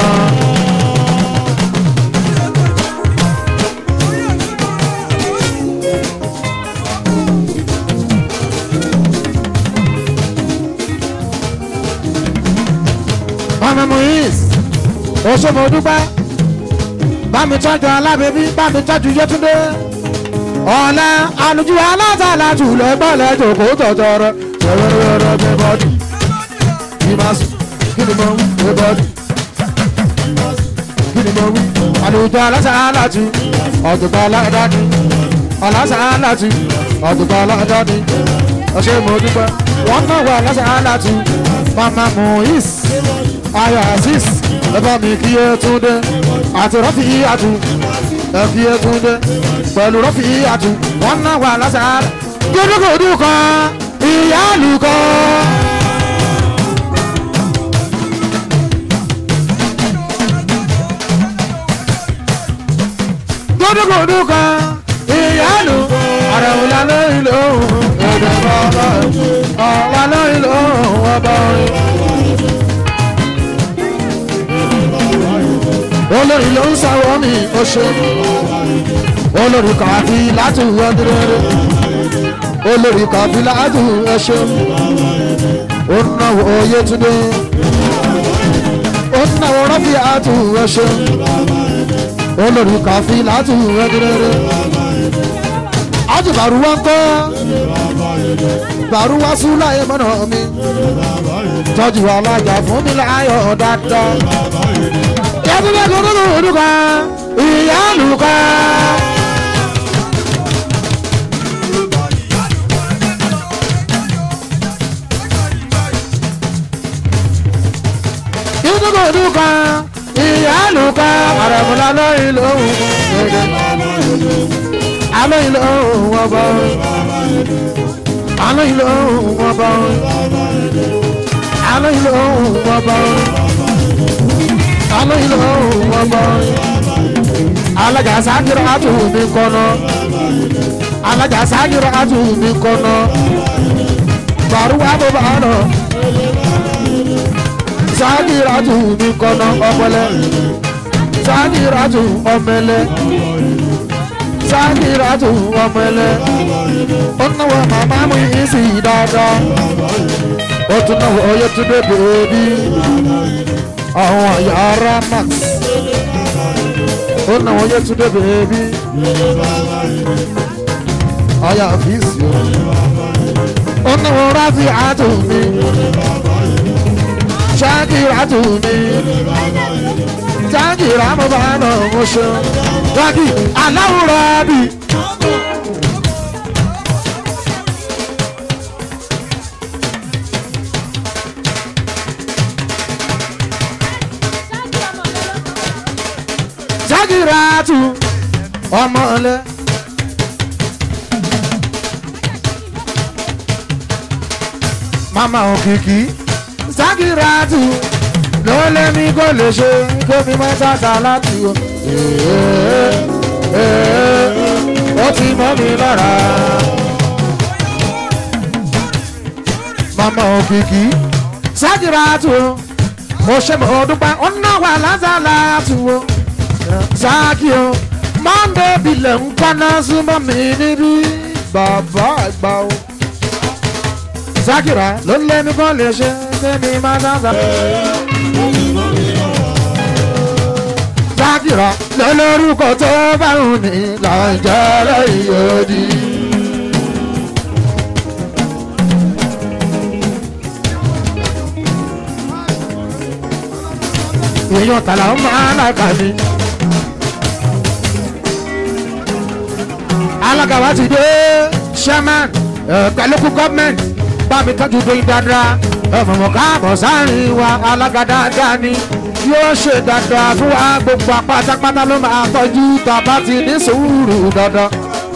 ọmọ mohiz oṣooṣo dúpẹ́ bámi tọ́jú alábẹ́bí bámi tọ́jú yẹtúndé ọ̀la àlùjù alátàlájù lẹ́gbọ́lẹ̀ jòkó tọ̀tọ̀rọ̀ ṣẹ̀rẹ̀rẹ̀rẹ̀ bẹ́ bọ́dì ìmásù kí ni mo ń bẹ́ bọ́dì kí ni mo ń àlùjù alátàlájù ọ̀dùnkọ̀ aládàáni alátàlájù ọ̀dùnkọ̀ aládàáni ọ̀ṣẹ́ mo dúpẹ́ wọ́n náà wà alátàlájù mama mohiz ayọ̀ azeez ẹ̀bá mi kí ẹ tún dé àti rọ́fì àtú ẹ kí ẹ tún dé pẹ̀lú rọ́fì àtú wọ́n náà wà lásàárà gúdúgúdú kan ìyáàlú kan. gúdúgúdú kan ìyáàlú àrẹ̀wòlá lóyún lóhùn èdè bàbá ọ̀la lóyún lóhùn ọba orin. olórí ló ń sáwọ́ mi ó ṣe olórí kàfi láti wọ́dúrẹ́rẹ́ olórí kàfi láti ẹṣẹ́ ó náwó oyè túndé ó náwó rọ́fì àtù ẹṣẹ́ olórí kàfí láti rẹ́gẹ́rẹ́rẹ́ àjùbàrú wọn kọ́ bàrú wá sún láyé mọ́nà mi tọ́jú alájà fún mi láyọ̀ dáadáa yàtúndé kúndùn olùkọ́ ìyá olùkọ́. kúndùn olùkọ́ ìyá olùkọ́ àrẹ̀múlá lóyún lóhùn gẹ́gẹ́ alóyún lóhùn wọn bọ́ alóyún lóhùn wọn bọ́ alóyún lóhùn wọn bọ́ alo ilo wọgbọ alaja sajiro atu mi kọnọ alaja sajiro atu mi kọnọ baruwa bó bá lọ sajiro atu mi kọnọ ọpọlẹ sajiro atu ọmẹlẹ sajiro atu ọmẹlẹ ó náwó màmá mi ìsì dáadáa ó tún náwó oyè tún dé bèbí àwọn yàrá max ó nà wọ́n yẹ túndé bèbí ọyà fíìsì ó nà wọ́n ráfi àtúnmí ṣáàkìrì àtúnmí ṣáàkìrì àmọ́bà náà mo ṣe rákì aláwòrán bí. Sagiratu ọmọlẹ. Mama òkìkí Sagiratu ló lé mi kó lè ṣe kémi mọ́ sàṣà láti o. Ó ti mọ́ mi lára. Mama òkìkí Sagiratu mo ṣe mọ̀ dúpẹ́ ọ̀nà wà lásàlá tù o sáàkì o mọ́ndé bilẹ̀ ń kọ́ná súnmọ́ mi níbí bàbá àgbà o. sákìrà ló lé mi kọ́ lè ṣe kémi má dáńsà. sákìrà ló lórúkọ tó bá wù ní làjẹ́rẹ́ ìyòdì. èèyàn tàlà ń máa lákà mi. alága wa ti dé chairman pẹ̀lúkú gọ́ọ̀mẹ̀ntì bá mi tọ́jú dóyin dáadáa ọmọọmọ káàbọ̀ sáàrin wa alága dáadáa ni yóò ṣe dáadáa fún wa gbogbo apátápátá ló máa tọ́jú tàbá ti ní sùúrù dandan.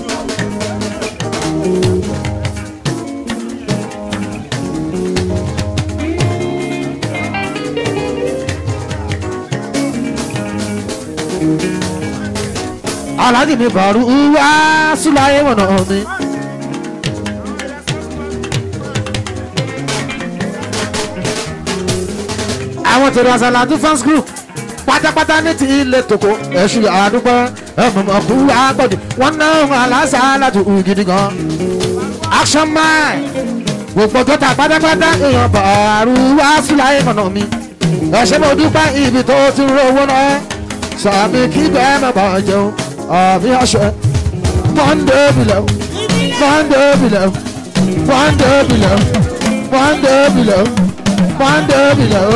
aláàjì mi bàrú wá síláyé wọ̀nà mi. àwọn tèrè àṣàlàdún fans group pátápátá ní ti ilé tòkó ẹ̀ṣù àdúgbò ẹ̀mọ̀mọ̀kú àgbọ̀dì wọ́n náà wọn aláṣà láti hù gidi gan. action man gbogbo tó ta pátápátá èèyàn bàrú wá síláyé wọ̀nà mi. ẹ̀ṣẹ̀ mo dúpẹ́ ibi tó ti rówó náà sàmì kí bẹ́ẹ̀ má bàa jẹun àmì àṣẹ monday below monday below monday below monday below monday below.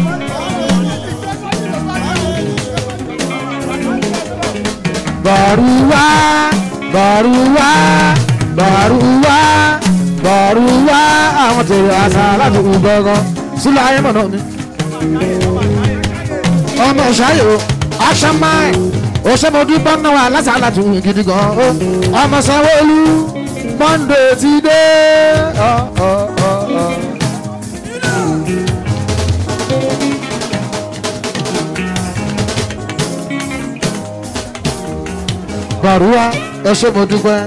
Baruwa, Baruwa, Baruwa, Baruwa, àwọn tèrè àṣà láti kú gbọ́ngàn sílẹ̀ ayé mọ̀nà mi. Ọmọ ṣáyò, action mind òṣèmọdú bọ́nà wà lásàlá tún gidi gan o ọmọ sanwó-olú monday ti dé. bàrúwá ẹṣẹ́ mo dúpẹ́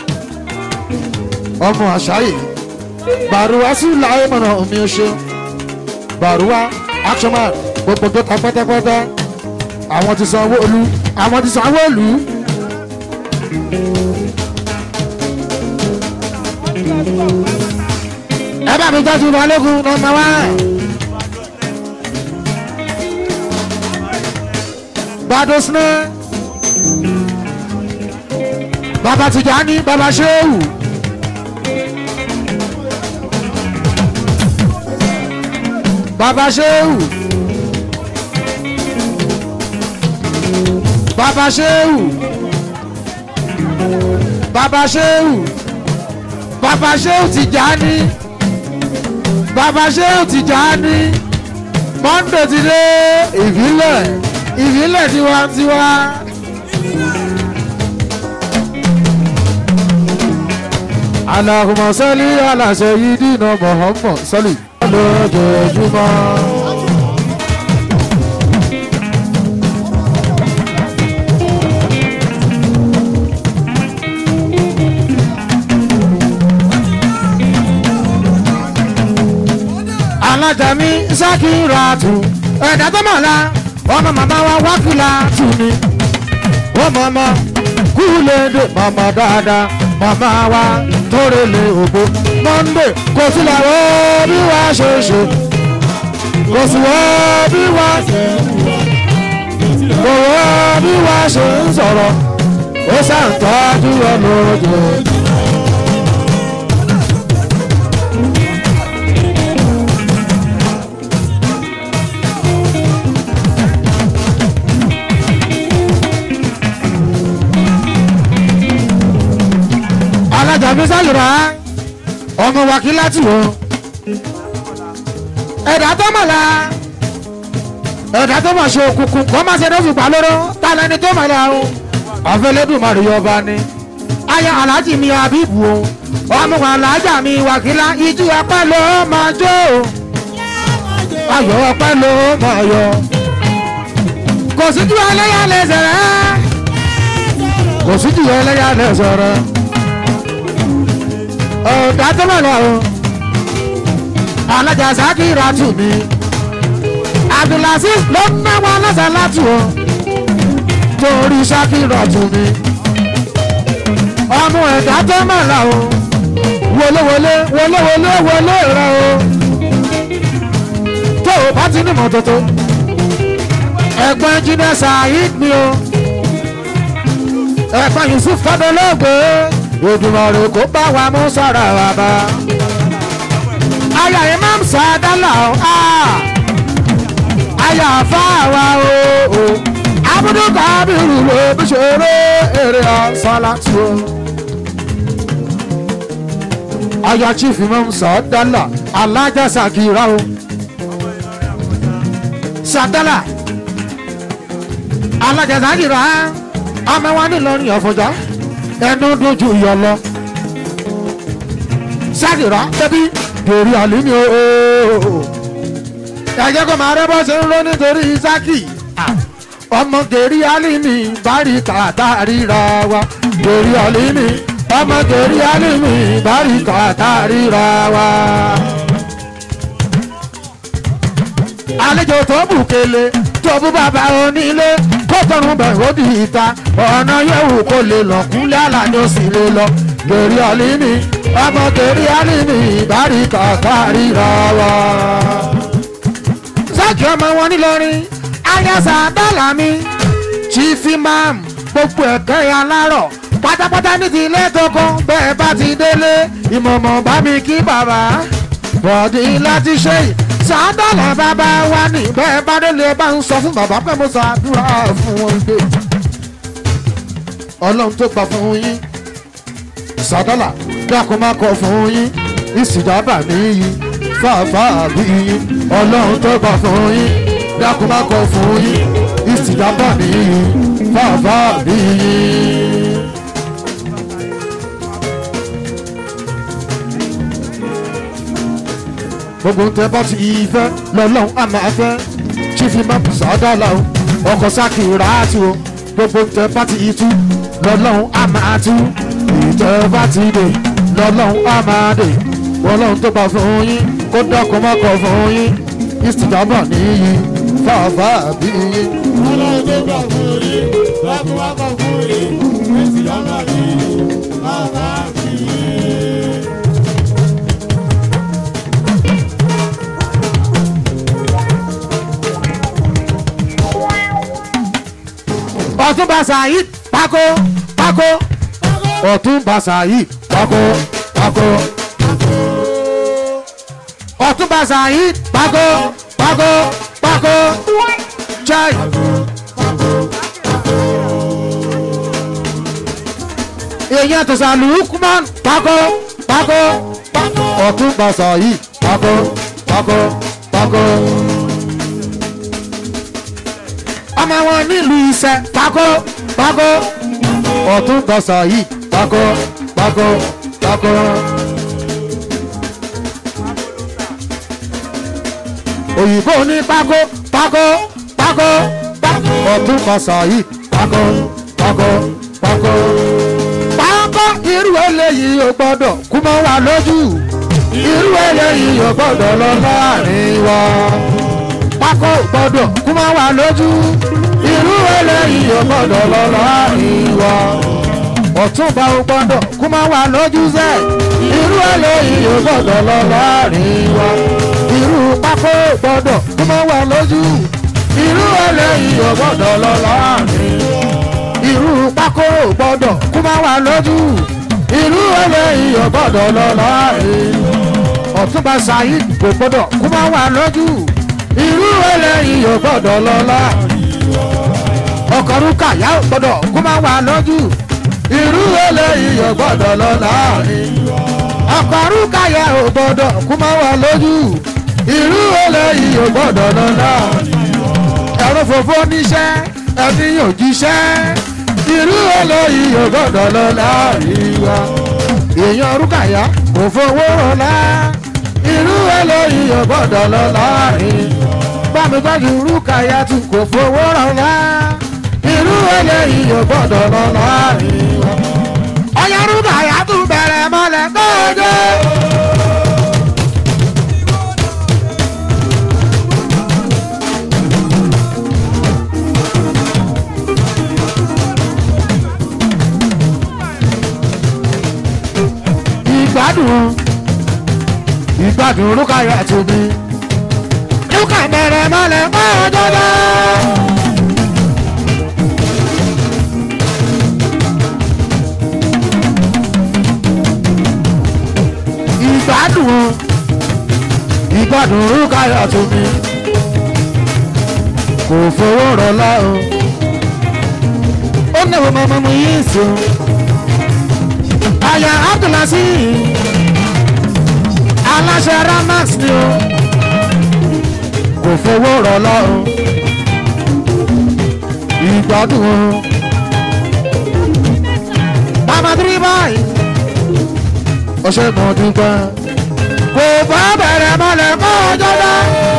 ọmọ àṣàyè bàrúwá sí láyé mọ̀nà omi ọṣẹ́ bàrúwá action man gbogbo tó ta pátápátá àwọn ti sanwó olú àwọn ti sanwó olú. ẹ bá mi tọ́jú balógun nọmba wá. gbadosne bàbá Tìjání bàbá Ṣéwù. bàbá Ṣéwù. bàbá Ṣéwù. bàbá Ṣéwù. bàbá Ṣéwù Tìjání. bàbá Ṣéwù Tìjání. Monday ti dé ìbílẹ̀ ìbílẹ̀ tiwantiwa. Allahumma salli ala sayyidina Muhammad salli lójoojúmọ́. alájà mi Sakiratu ẹ̀dá tó mọ̀ la ọmọ màmá wa wákìlá tù mí. ó mọ̀mọ́ kúlẹ̀dẹ̀ màmá dáadáa màmá wa tórele ògbó. Monday kò sí làwọ̀ bí wàá ṣe ṣe kò sí wọ́ bí wàá ṣe kò wọ́ bí wàá ṣe ń sọ̀rọ̀ ó ṣàǹtọ́jú ọlọ́jọ́. alájà mi sálùrà ọmọ wákìláàtì wo ẹ̀dá tó mọ̀ la ẹ̀dá tó mọ̀ ṣe òkùnkùn kọ́ máa ṣe ní òfìgbà lóró ta lẹni tó mọ̀ la o ọ̀fẹ́lẹ́dùmarè yọba ni aya alájì mi àbíbù o ọmọ alájà mi wákìlá ijú ọpẹ́ ló máa jó o ayọ̀ ọpẹ́ ló máa yọ kò síjú ẹlẹ́yà lẹ́sẹ̀ rẹ̀ kò síjú ẹlẹ́yà lẹ́sẹ̀ rẹ̀ ọ̀dà tó mọ̀ lọ o alájà Sakiratu mi Abdulaziz ló ń náwó aláṣà látù o torí Sakiratu mi ọmọ ẹ̀dá tó mọ̀ lọ o wọléwọlé wọléwọlé wọlé rẹ o tó o bá ti ní mọ́tótó ẹ̀gbọ́n jíde Saheed mi o ẹ̀gbọ́n Yusuf fọdọlọ́gbé Èdùmàrè kó bá wa mú sára wa bá aya imam sadala o aya afáwa o o abudu kabiru ló bí ṣeré èrè ọ̀sánláti o. aya chief imam sadala alájà Sakira o sadala alájà Sakira ọmọ wa nílọrin ọ̀fọ̀jọ́ ẹnu dojú yọ lọ Sakira bẹbí torí àlímí ooo ẹjẹ kó máa rẹ bó ṣe ń lọ nítorí Isaki ọmọ gèrè àlímí bárí kàtà ríra wa gèrè àlímí ọmọ gèrè àlímí bárí kàtà ríra wa. àlejò tó bù kele tó bú bàbá onílé kó tọrùn bẹ̀rù ó di ìta ọ̀nà yẹ̀wò kó lè lọ kúnlẹ̀ àlàní ó sì lè lọ gèrè àlímí ọmọ gèrè àlímí bárí kàkà ríra wa. Sáàkì ọmọ wọn nílọrin ayasa bálàmí chief imam gbogbo ẹ̀kẹ́ alárọ̀ pátápátá ní ti ilé tókó bẹ́ẹ̀ bá ti délé ìmọ̀mọ̀ bá mi kí bàbá bọ̀dí láti ṣe yìí sàádọ́là bàbá wa ní bẹ́ẹ̀ bá délé bá ń sọ fún bàbá pé mo ṣàdúrà fún wọn gbé ọlọ́run tó gbà fún yín sàdọ́là dákun má kọ fún yín ìsìdábà níyì fàáfàá bí yín ọlọ́run tó gbà fún yín dákun má kọ fún yín ìsìdábà níyì fàáfàá bí yín. gbogbo ń tẹ bá ti fẹ́ lọ́lọ́run á máa fẹ́ chífì má bù sàdọ́là o ọkọ̀ Sakiratu o gbogbo ń tẹ bá ti tú lọ́lọ́run á máa tú ìtẹ́ bá ti dè lọ́lọ́run á máa dè ọlọ́run tó bá fún yín kó dákun má kọ fún yín ìsìtìjábọ̀ níyì fàáfà bí yín. ọlọ́run tó gbà fún yín láti wá kọ̀ fún yín èsì ọ̀nà bí bàbá mi. ọ̀túnba Saheed pákó pákó Pákó ọ̀tún bàṣà yìí pàkó pàkó ọ̀tún bàṣà yìí pàkó pàkó pàkó chai. èèyàn tó sàlùkùmán pàkó pàkó ọ̀tún bàṣà yìí pàkó pàkó pàkó ọmọ wọn nílùú iṣẹ́ pàkó pàkó ọ̀tún tọ̀sán yìí pàkó pàkó pàkó. òyìnbó ní pàkó pàkó pàkó pàkó ọ̀tún tọ̀sán yìí pàkó pàkó pàkó. pàkó irú eléyìí ò gbọ́dọ̀ kú mọ́ wa lójú irú eléyìí ò gbọ́dọ̀ lọ láàrin wa pákó gbọ́dọ̀ kú máa wà lójú irú eléyìí ò gbọ́dọ̀ lọ láàrin wa ọ̀túnba ò gbọ́dọ̀ kú máa wà lójú sẹ́ irú eléyìí ò gbọ́dọ̀ lọ láàrin wa irú pákó gbọ́dọ̀ kú máa wà lójú irú eléyìí ò gbọ́dọ̀ lọ láàrin wa irú pákó gbọ́dọ̀ kú máa wà lójú irú eléyìí ò gbọ́dọ̀ lọ láàrin wa ọ̀túnba saheed kò gbọ́dọ̀ kú máa wà lójú irú eléyìí ò gbọ́dọ̀ lọ́lá ọkọ̀rúkà yá ò gbọ́dọ̀ kó má wà lójú irú eléyìí ò gbọ́dọ̀ lọ́lá ọkọ̀rúkà yá ò gbọ́dọ̀ kó má wà lójú irú eléyìí ò gbọ́dọ̀ lọ́lá ẹ̀rọ fòfó níṣẹ́ ẹni yóò jíṣẹ́ irú eléyìí ò gbọ́dọ̀ lọ́lá ìwà èèyàn rúkàyà kò fowó rọlá irú eléyìí ò gbọ́dọ̀ lọ́lá ìwà bámi gbájú rúkàyà tún kò fowó rọlá irú eléyìí ò gbọ́dọ̀ lọ́lá ìwà ọyọ rúkàyà tún bẹ̀rẹ̀ mọ́lẹ̀ kọ́ọ̀dọ́. ìgbádùn ìgbádùn rúkàyà tún bí rúkà bẹ̀rẹ̀ mọ́lẹ̀ kọ́ọ̀dọ́. ìgbádùn ìgbádùn rúkàyà tún bí kò fowó rọlá o ó náwó mọ́mọ́ mu yín sùn àyà abdulasi aláṣẹ ramax ni o kò fowó rọlá o ìgbádùn o mama three boy ọṣẹ kan dúpẹ́ kò bá bẹ̀rẹ̀ mọ́lẹ̀ kọ́ ọjọ́ dá.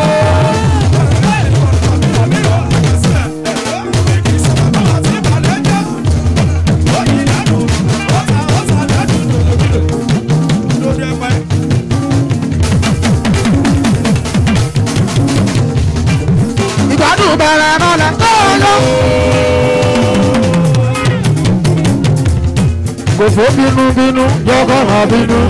ìgbádùn bẹ̀rẹ̀ mọ́lẹ̀ kọ́ ọjọ́. kò fó bínú bínú jọkọ̀ hàn bínú.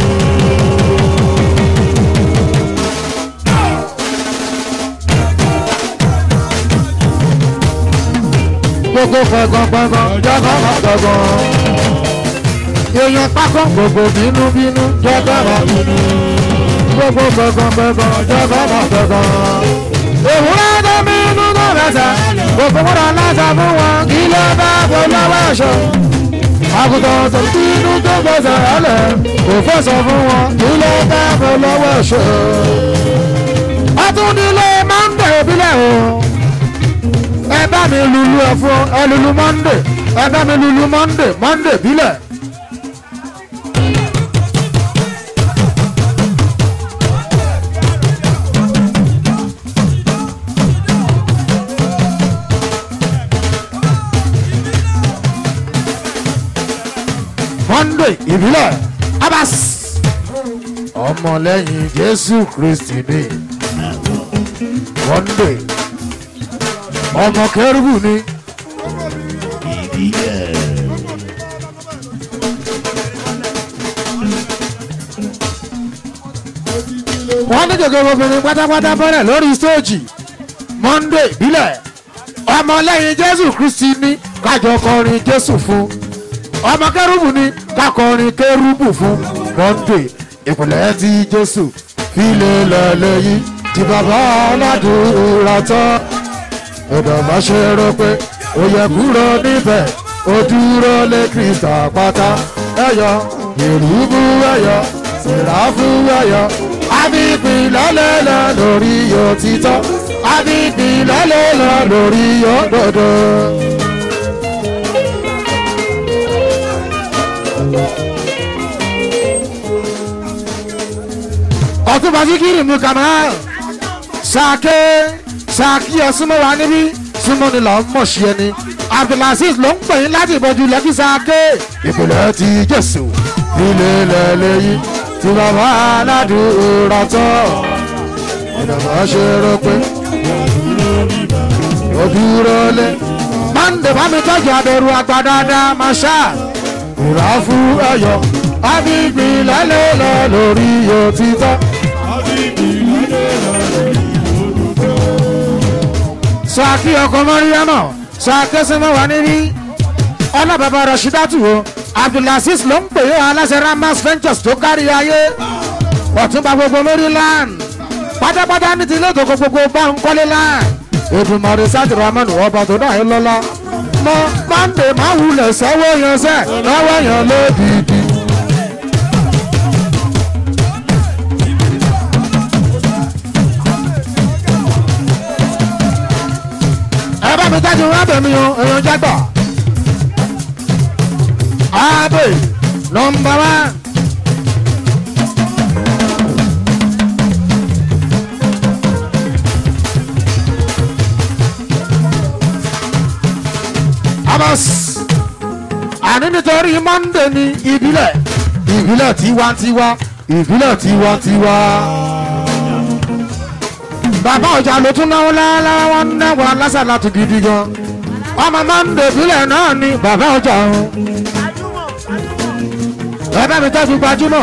gbogbo fẹ̀gànfẹ̀gàn jọkọ̀ hàn fẹ̀gàn. èèyàn pákó gbogbo bínú bínú jọkọ̀ hàn bínú. gbogbo fẹ̀gànfẹ̀gàn jọkọ̀ hàn fẹ̀gàn. òwúrọ̀ tó bínú tó rẹsẹ̀ gbogbo múra láṣà fún wọn kí ló bá bọ́ lọ́wọ́ ẹ̀ṣọ́ àgùntàn tó bínú tó gbèsè rálẹ̀ kò fẹsọ̀ fún wọn kí ló bá bọ́ lọ́wọ́ ẹ̀ṣọ́. ọtúndínlé mọ́ndé ìbílẹ̀ o ẹ bá mi lulu ẹ fún ẹ lulu mọ́ndé ẹ bá mi lulu mọ́ndé mọ́ndé ìbílẹ̀. monday ìbílẹ̀ abas ọmọlẹ́yìn jésù kristi ni monday ọmọ kẹrùbù ni. wọ́n ní gègé obìnrin pátápátá bọ́rẹ̀ lórí stóòjì monday ìbílẹ̀ ọmọlẹ́yìn jésù kristi ni kájọ kọrin jésù fún ọmọ kẹrùbù ni kakọrin kẹrùbù fún monday ìpìlẹ̀ ti jésù fílẹ̀ lẹ́lẹ́yìn tí bàbá aládùúrà tán ọ̀dọ̀ má ṣe rò pé ó yẹ kúrò níbẹ̀ ó dúró lé kírísítà pátá ẹ̀yọ ìrúbù ẹ̀yọ sìráfù ẹ̀yọ àbíbí lọ́lẹ́lọ́ lórí òtítọ́ àbíbí lọ́lẹ́lọ́ lórí òdodo. ọtún bá síkírì mú kamal sàké sàkí ẹ súnmọ́ wa níbí súnmọ́ ni là ń mọ̀ sí ẹni abdulaziz ló ń pè yín láti ìbọjú lẹ́kí sàké ìpìlẹ̀ ti jésù ilé lẹ́lẹ́yìn tí bàbá aládùúrà tọ́ ìdàgbà ṣe rò pé ó dúró lé mande bá mi tọ́jú abẹ́rù àgbà dáadáa máa ṣá ìrà fún ẹ̀yọ àbígbì lẹ́lẹ́lẹ́ lórí òtítọ́. sàkí ọkọ mọ́ríyámọ̀ sàkẹ́sìmọ́ wà níbí ọlọ́bàbà rọ̀ṣídàtù o abdulaziz ló ń pè é aláṣẹ ramas ventures tó kárí ayé ọ̀túnba gbogbo maryland pátápátá ní ti ilé ìtòkò gbogbo bá ń kọ́lé láì èdùmọ̀rẹ́ sáàtì ramanu ọba tó náà ń lọ́lá mọ mande máa wulẹ̀ sẹ́wọ́ yẹn sẹ́ lọ́wọ́ yẹn lódìdí. ẹ bá mi tẹ́jú rábẹ̀ mi o èèyàn jágbọ̀. Abe nọmba wa. Amos àní nítorí Monday ní ìbílẹ̀ ìbílẹ̀ tiwantiwa ìbílẹ̀ tiwantiwa. Bàbá ọjà ló tún náwó lálẹ́ wọn náwó alásàlá tó gidi gan. Ọmọ Monday ìbílẹ̀ náà ni bàbá ọjà ọ̀hún ẹ bá mi tọ́jú gbajúmọ̀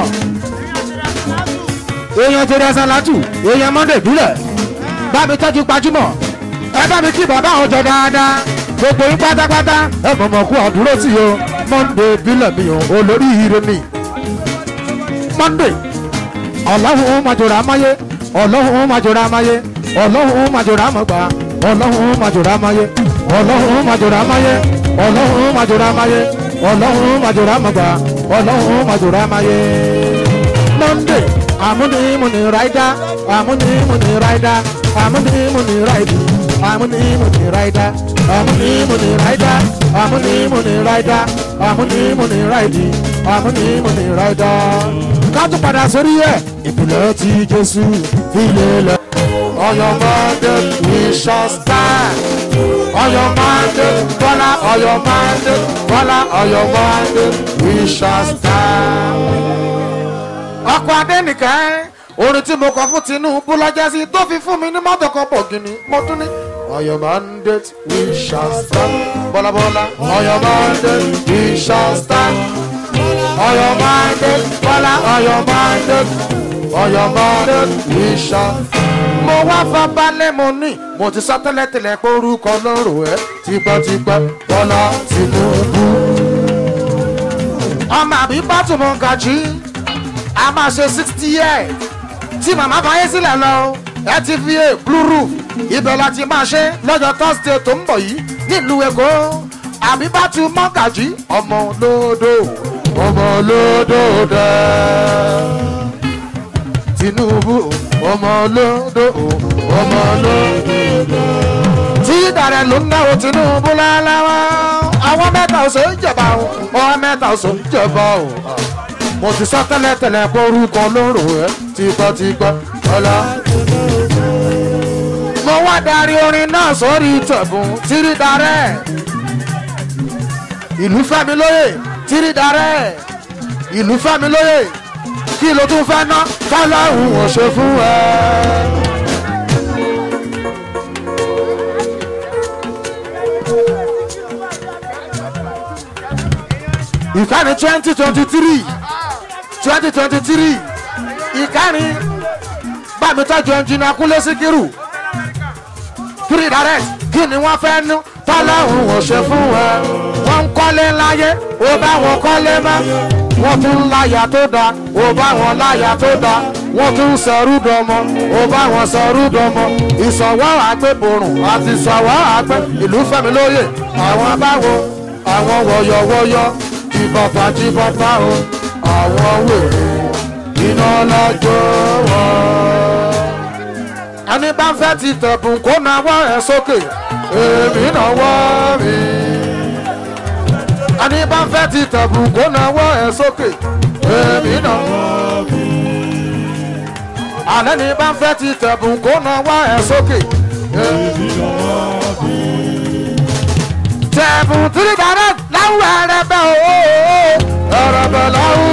èèyàn tẹ̀lé ṣàlátù èèyàn monday bílẹ̀ bá mi tọ́jú gbajúmọ̀ ẹ bá mi kí bàbá àwọn jọ dáadáa gbogbo yín pátápátá ẹ mọ̀mọ́ kú àdúró sí o monday bílẹ̀ mi o olórí ire mi monday ọlọ́run màjòrò amáyé ọlọ́run màjòrò amáyé ọlọ́run màjòrò amọ̀gbà ọlọ́run màjòrò amáyé ọlọ́run màjòrò amáyé ọlọ́run màjòrò amáyé ọlọ́run màjòrò amọ̀gbà ọlọ́run màjòrò amáyé. monday àmúnimúni ráìdá àmúnimúni ráìdá àmúnimúni ráìdì àmúnimúni ráìdá àmúnimúni ráìdá àmúnimúni ráìdá àmúnimúni ráìdì àmúnimúni ráìdá. ká tún padà sórí ẹ̀ ìpìlẹ̀ ti jésù ilé lẹ̀. ọyọ monday we shall stand. ọyọ monday bọ́lá ọyọ monday bọ́lá ọyọ monday we shall stand. ọkọ̀ adẹ́nìkan orin tí mo kọ fún tinubu lọ́jọ́ sí tó fi fún mi ní mọ́tò kan pọ̀ gini mo tún ní. ọyọ monday we shall stand. bọ́lá bọ́lá ọyọ monday we shall stand. ọyọ monday bọ́lá ọyọ monday ọyọ monday we shall mo wá fabalẹ̀ mo ní mo ti sọ tẹ́lẹ̀tẹ́lẹ̀ pé orúkọ lọ́rùn ẹ̀ tipẹ́tipẹ́ bọ́lá tinubu. ọmọ àbí bátùmọ̀ gàjí a máa ṣe sixty years tí màmá bá yé sílẹ̀ lọ ẹ ti fi a blue roof ibẹ̀ la ti máa ṣe lọ́jọ́ thursday tó ń bọ̀ yìí nílùú èkó àbí bátùmọ̀ gàjí ọmọ olódò ọmọ olódò dẹ́ tinubu ọmọ olódò ọmọ olódò. tí dàrẹ ló ń náwó tinubu lálẹ́wọ́ àwọn mẹ́ta ọ̀sẹ̀ ń jẹba o àwọn mẹ́ta ọ̀sẹ̀ ń jẹba o. mo ti sọ tẹ́lẹ̀tẹ́lẹ̀ pé orúkọ lóró ẹ tipẹ́tipẹ́ ọlá. mo wá darí orin náà sórí tẹ̀bùn tírí darẹ́ ìlú fẹ́mi lóye tírí darẹ́ ìlú fẹ́mi lóye kí ló tún fẹ́ ná fọlọ́hún ò ṣe fún ẹ. ìkànnì twenty twenty three twenty twenty three ìkànnì bámi tọ́jú ẹnjìnà kúlẹ̀ síkírù three direct kí ni wọ́n fẹ́ nú fọlọ́hún ò ṣe fún ẹ. wọ́n ń kọ́lé láyé ó bá wọn kọ́lé mọ́ wọ́n tún láyà tó dáa ó bá wọn láyà tó dáa wọ́n tún sọ̀rú dọmọ ó bá wọn sọ̀rú dọmọ ìsọ̀wọ́ àgbẹ̀bọ̀rùn àti ìsọ̀wọ́ àgbẹ̀ ìlú fẹ́mi lóye àwọn báwo àwọn wọ̀yọ̀wọ̀yọ̀ jìbọ̀tà jìbọ̀tà o àwọn wèrè iná lọ́jọ́ wọn. ẹni bá ń fẹ́ ti tẹ̀bùn kó nawọ́ ẹ̀ sókè èmi náwó mi. ẹni bá ń fẹ́ ti tẹ̀bùn kó nawọ́ ẹ̀ sókè èmi náwó mi. àlẹ́ ni bá ń fẹ́ ti tẹ̀bùn kó nawọ́ ẹ̀ sókè èmi náwó mi. tẹ̀bùn tìrì bàrẹ̀ láwùrọ̀ ẹ̀rẹ̀ bẹ́ o ẹ̀rẹ̀ bẹ́ láwù.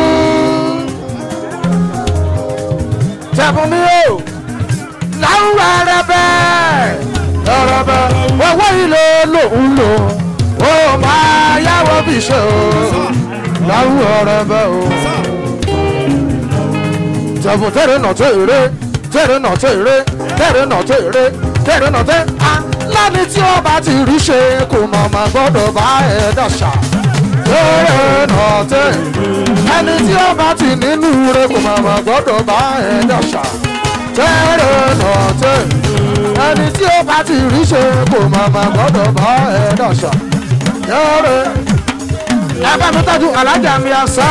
tẹ̀bùn mi o láwùrọ̀ ẹ̀rẹ̀ bẹ́ ẹ̀rẹ̀ bẹ́ owó ilé lòún lò ó máa yáwó bí ṣe o láwùrọ̀ ẹ̀rẹ̀ bẹ́ o. tẹ̀bùn tẹ̀rẹ̀ nà tó èrè tẹ̀rẹ̀ nà tó èrè tẹ̀rẹ̀ nà tó èrè tẹ̀rẹ̀ nà tó a lẹ́ni tí ó bá ti rí ṣe kò mọ̀ mà gbọ́dọ̀ bá ẹ̀ dàṣà tẹ̀rẹ̀ nà tẹ̀ ẹni tí ó bá ti nínú rẹ̀ kò mọ̀ mà gbọ́dọ̀ bá ẹ̀ dàṣà tẹ̀rẹ̀ nà tẹ̀ ẹni tí ó bá ti rí ṣe kò mọ̀ mà gbọ́dọ̀ bá ẹ̀ dàṣà tẹ̀rẹ̀ ẹ bá mi tọ́jú alájà mi àṣà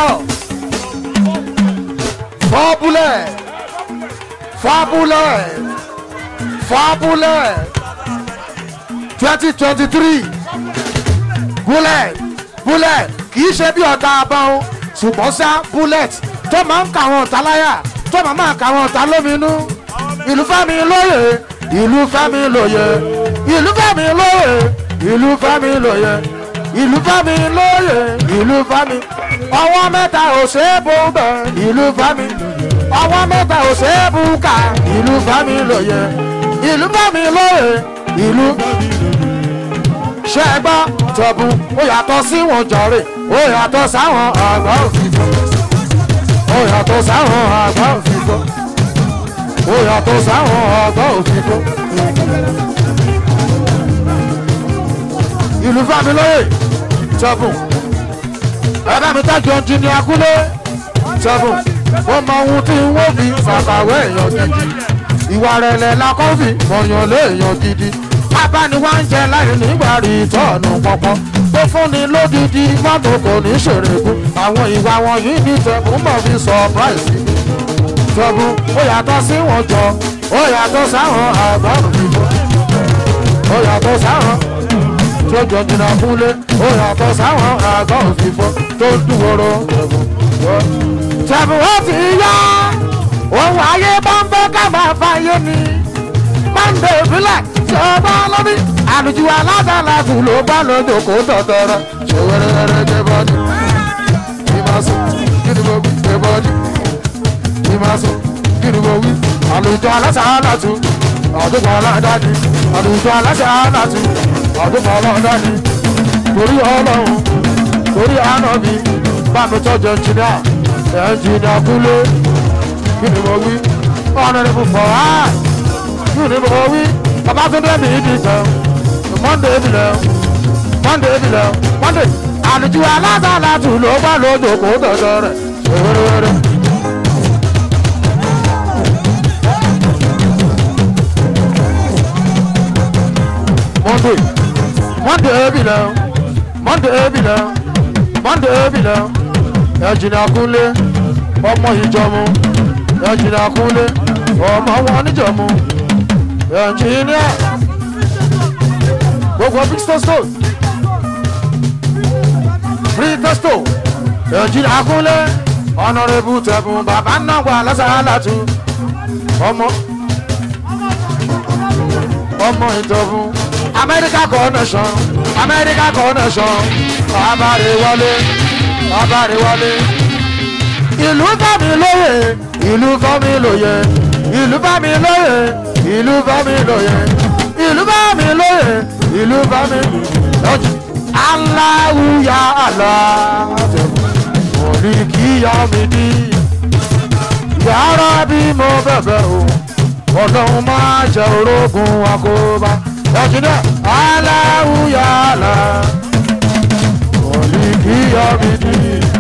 fọ́búlẹ̀ fọ́búlẹ̀ fọ́búlẹ̀ twenty twenty three bullet bullet kì í ṣe bí ọ̀tá abọ́n ṣùgbọ́n sá bullet tó máa ń kà wọ́n ọ̀tá láyà tó máa máa kà wọ́n ọ̀tá lóminú ìlú fẹ́mi lóye ìlú fẹ́mi lóye ìlú fẹ́mi lóye ìlú fẹ́mi lóye ìlú fẹ́mi lóye ìlú fẹ́mi ọwọ́ mẹ́ta ò ṣe é bó bẹ̀ ìlú fẹ́mi ọwọ́ mẹ́ta ò ṣe é bú ká ìlú fẹ́mi lóye ìlú fẹ́mi lóye ìlú ṣe é gbọ́ tọ̀bù ó yàtọ̀ sí wọn jọ̀rè ó yàtọ̀ sáwọn àgbà òfìfo ó yàtọ̀ sáwọn àgbà òfìfo ó yàtọ̀ sáwọn àgbà òfìfo. ìlú fámilóye tọ̀bù ẹ̀rọ mi tájú ọ̀njì ní akúlé tọ̀bù ó mọ ohun tí wọ́n fi ṣàkàwé èèyàn gidi ìwà rẹ̀ lẹ̀ lakọ́fì mọ̀yàn léèyàn gidi abániwá ń jẹ láì nígbà rí tọ́ọ̀nù pọ̀pọ̀ tó fúnni lódìdí mọ́tò kò ní ṣèrèkú àwọn ìwà wọ̀nyí ní tẹ̀kún mọ̀ fi surprise tọ́bù ó yàtọ̀ sí wọn jọ ó yàtọ̀ sáwọn àgbọ̀rù fífọ́ ó yàtọ̀ sáwọn tó jọ jìnnà kúnlé ó yàtọ̀ sáwọn àgbọ̀rù fífọ́ tó ń dúwòrò tẹ̀bù ó ti yá òun ayé bá ń fẹ́ ká máa fàyè ni mọ́ndé ìbílẹ̀ tí ó bá lọ́bí àlùjù aládàlátù ló bá lọ́jọ́ kó tọ̀tọ̀rọ̀ ṣe wẹ́rẹ́wẹ́rẹ́ gbé bọ́dí ìmọ̀sùn kí ni mo wí gbé bọ́dí ìmọ̀sùn kí ni mo wí àlùjù alásàálàtù àdúgbò aládàáni àlùjù alásàálàtù àdúgbò aládàáni torí ọlọ́run torí ànábì bá mi tọ́jú ẹnjìníà ẹnjìníà kúlé kí ni mo wí ọ̀nà ìfúnfọ̀ á kí ni mo wí babatunde mi di kan monday bi lẹ monday bi lẹ monday àlùjù alásàlátù ló bá lójó kó tọ̀tọ̀ rẹ̀ wẹ́rẹ́wẹ́rẹ́. monday monday bi lẹ monday bi lẹ monday bi lẹ ẹ̀jìnà kúnlé ọmọ ìjọmu ẹ̀jìnà kúnlé ọmọ wọn níjọmu ẹnjìníà gbogbo big testo free testo ẹnjìníà kúnlẹ̀ ọ̀nàrẹ́bù tẹ̀bùn bàbá náà wà lásàálàtú ọmọ ọmọ ìjọ̀bùn amẹ́ríkà connection amẹ́ríkà connection abárewọlé abárewọlé ìlú fẹ́mi lóye ìlú fẹ́mi lóye ìlú fẹ́mi lóye ìlú bá mi lóye ìlú bá mi lóye ìlú bá mi lóye aláwùyá àlá òní kí yá mi ní yàrá bí mo bẹ̀bẹ̀ o ọlọ́run máa jẹ orógun àkóbá ẹ̀jìnà aláwùyá àlá iyọ̀ mi ní.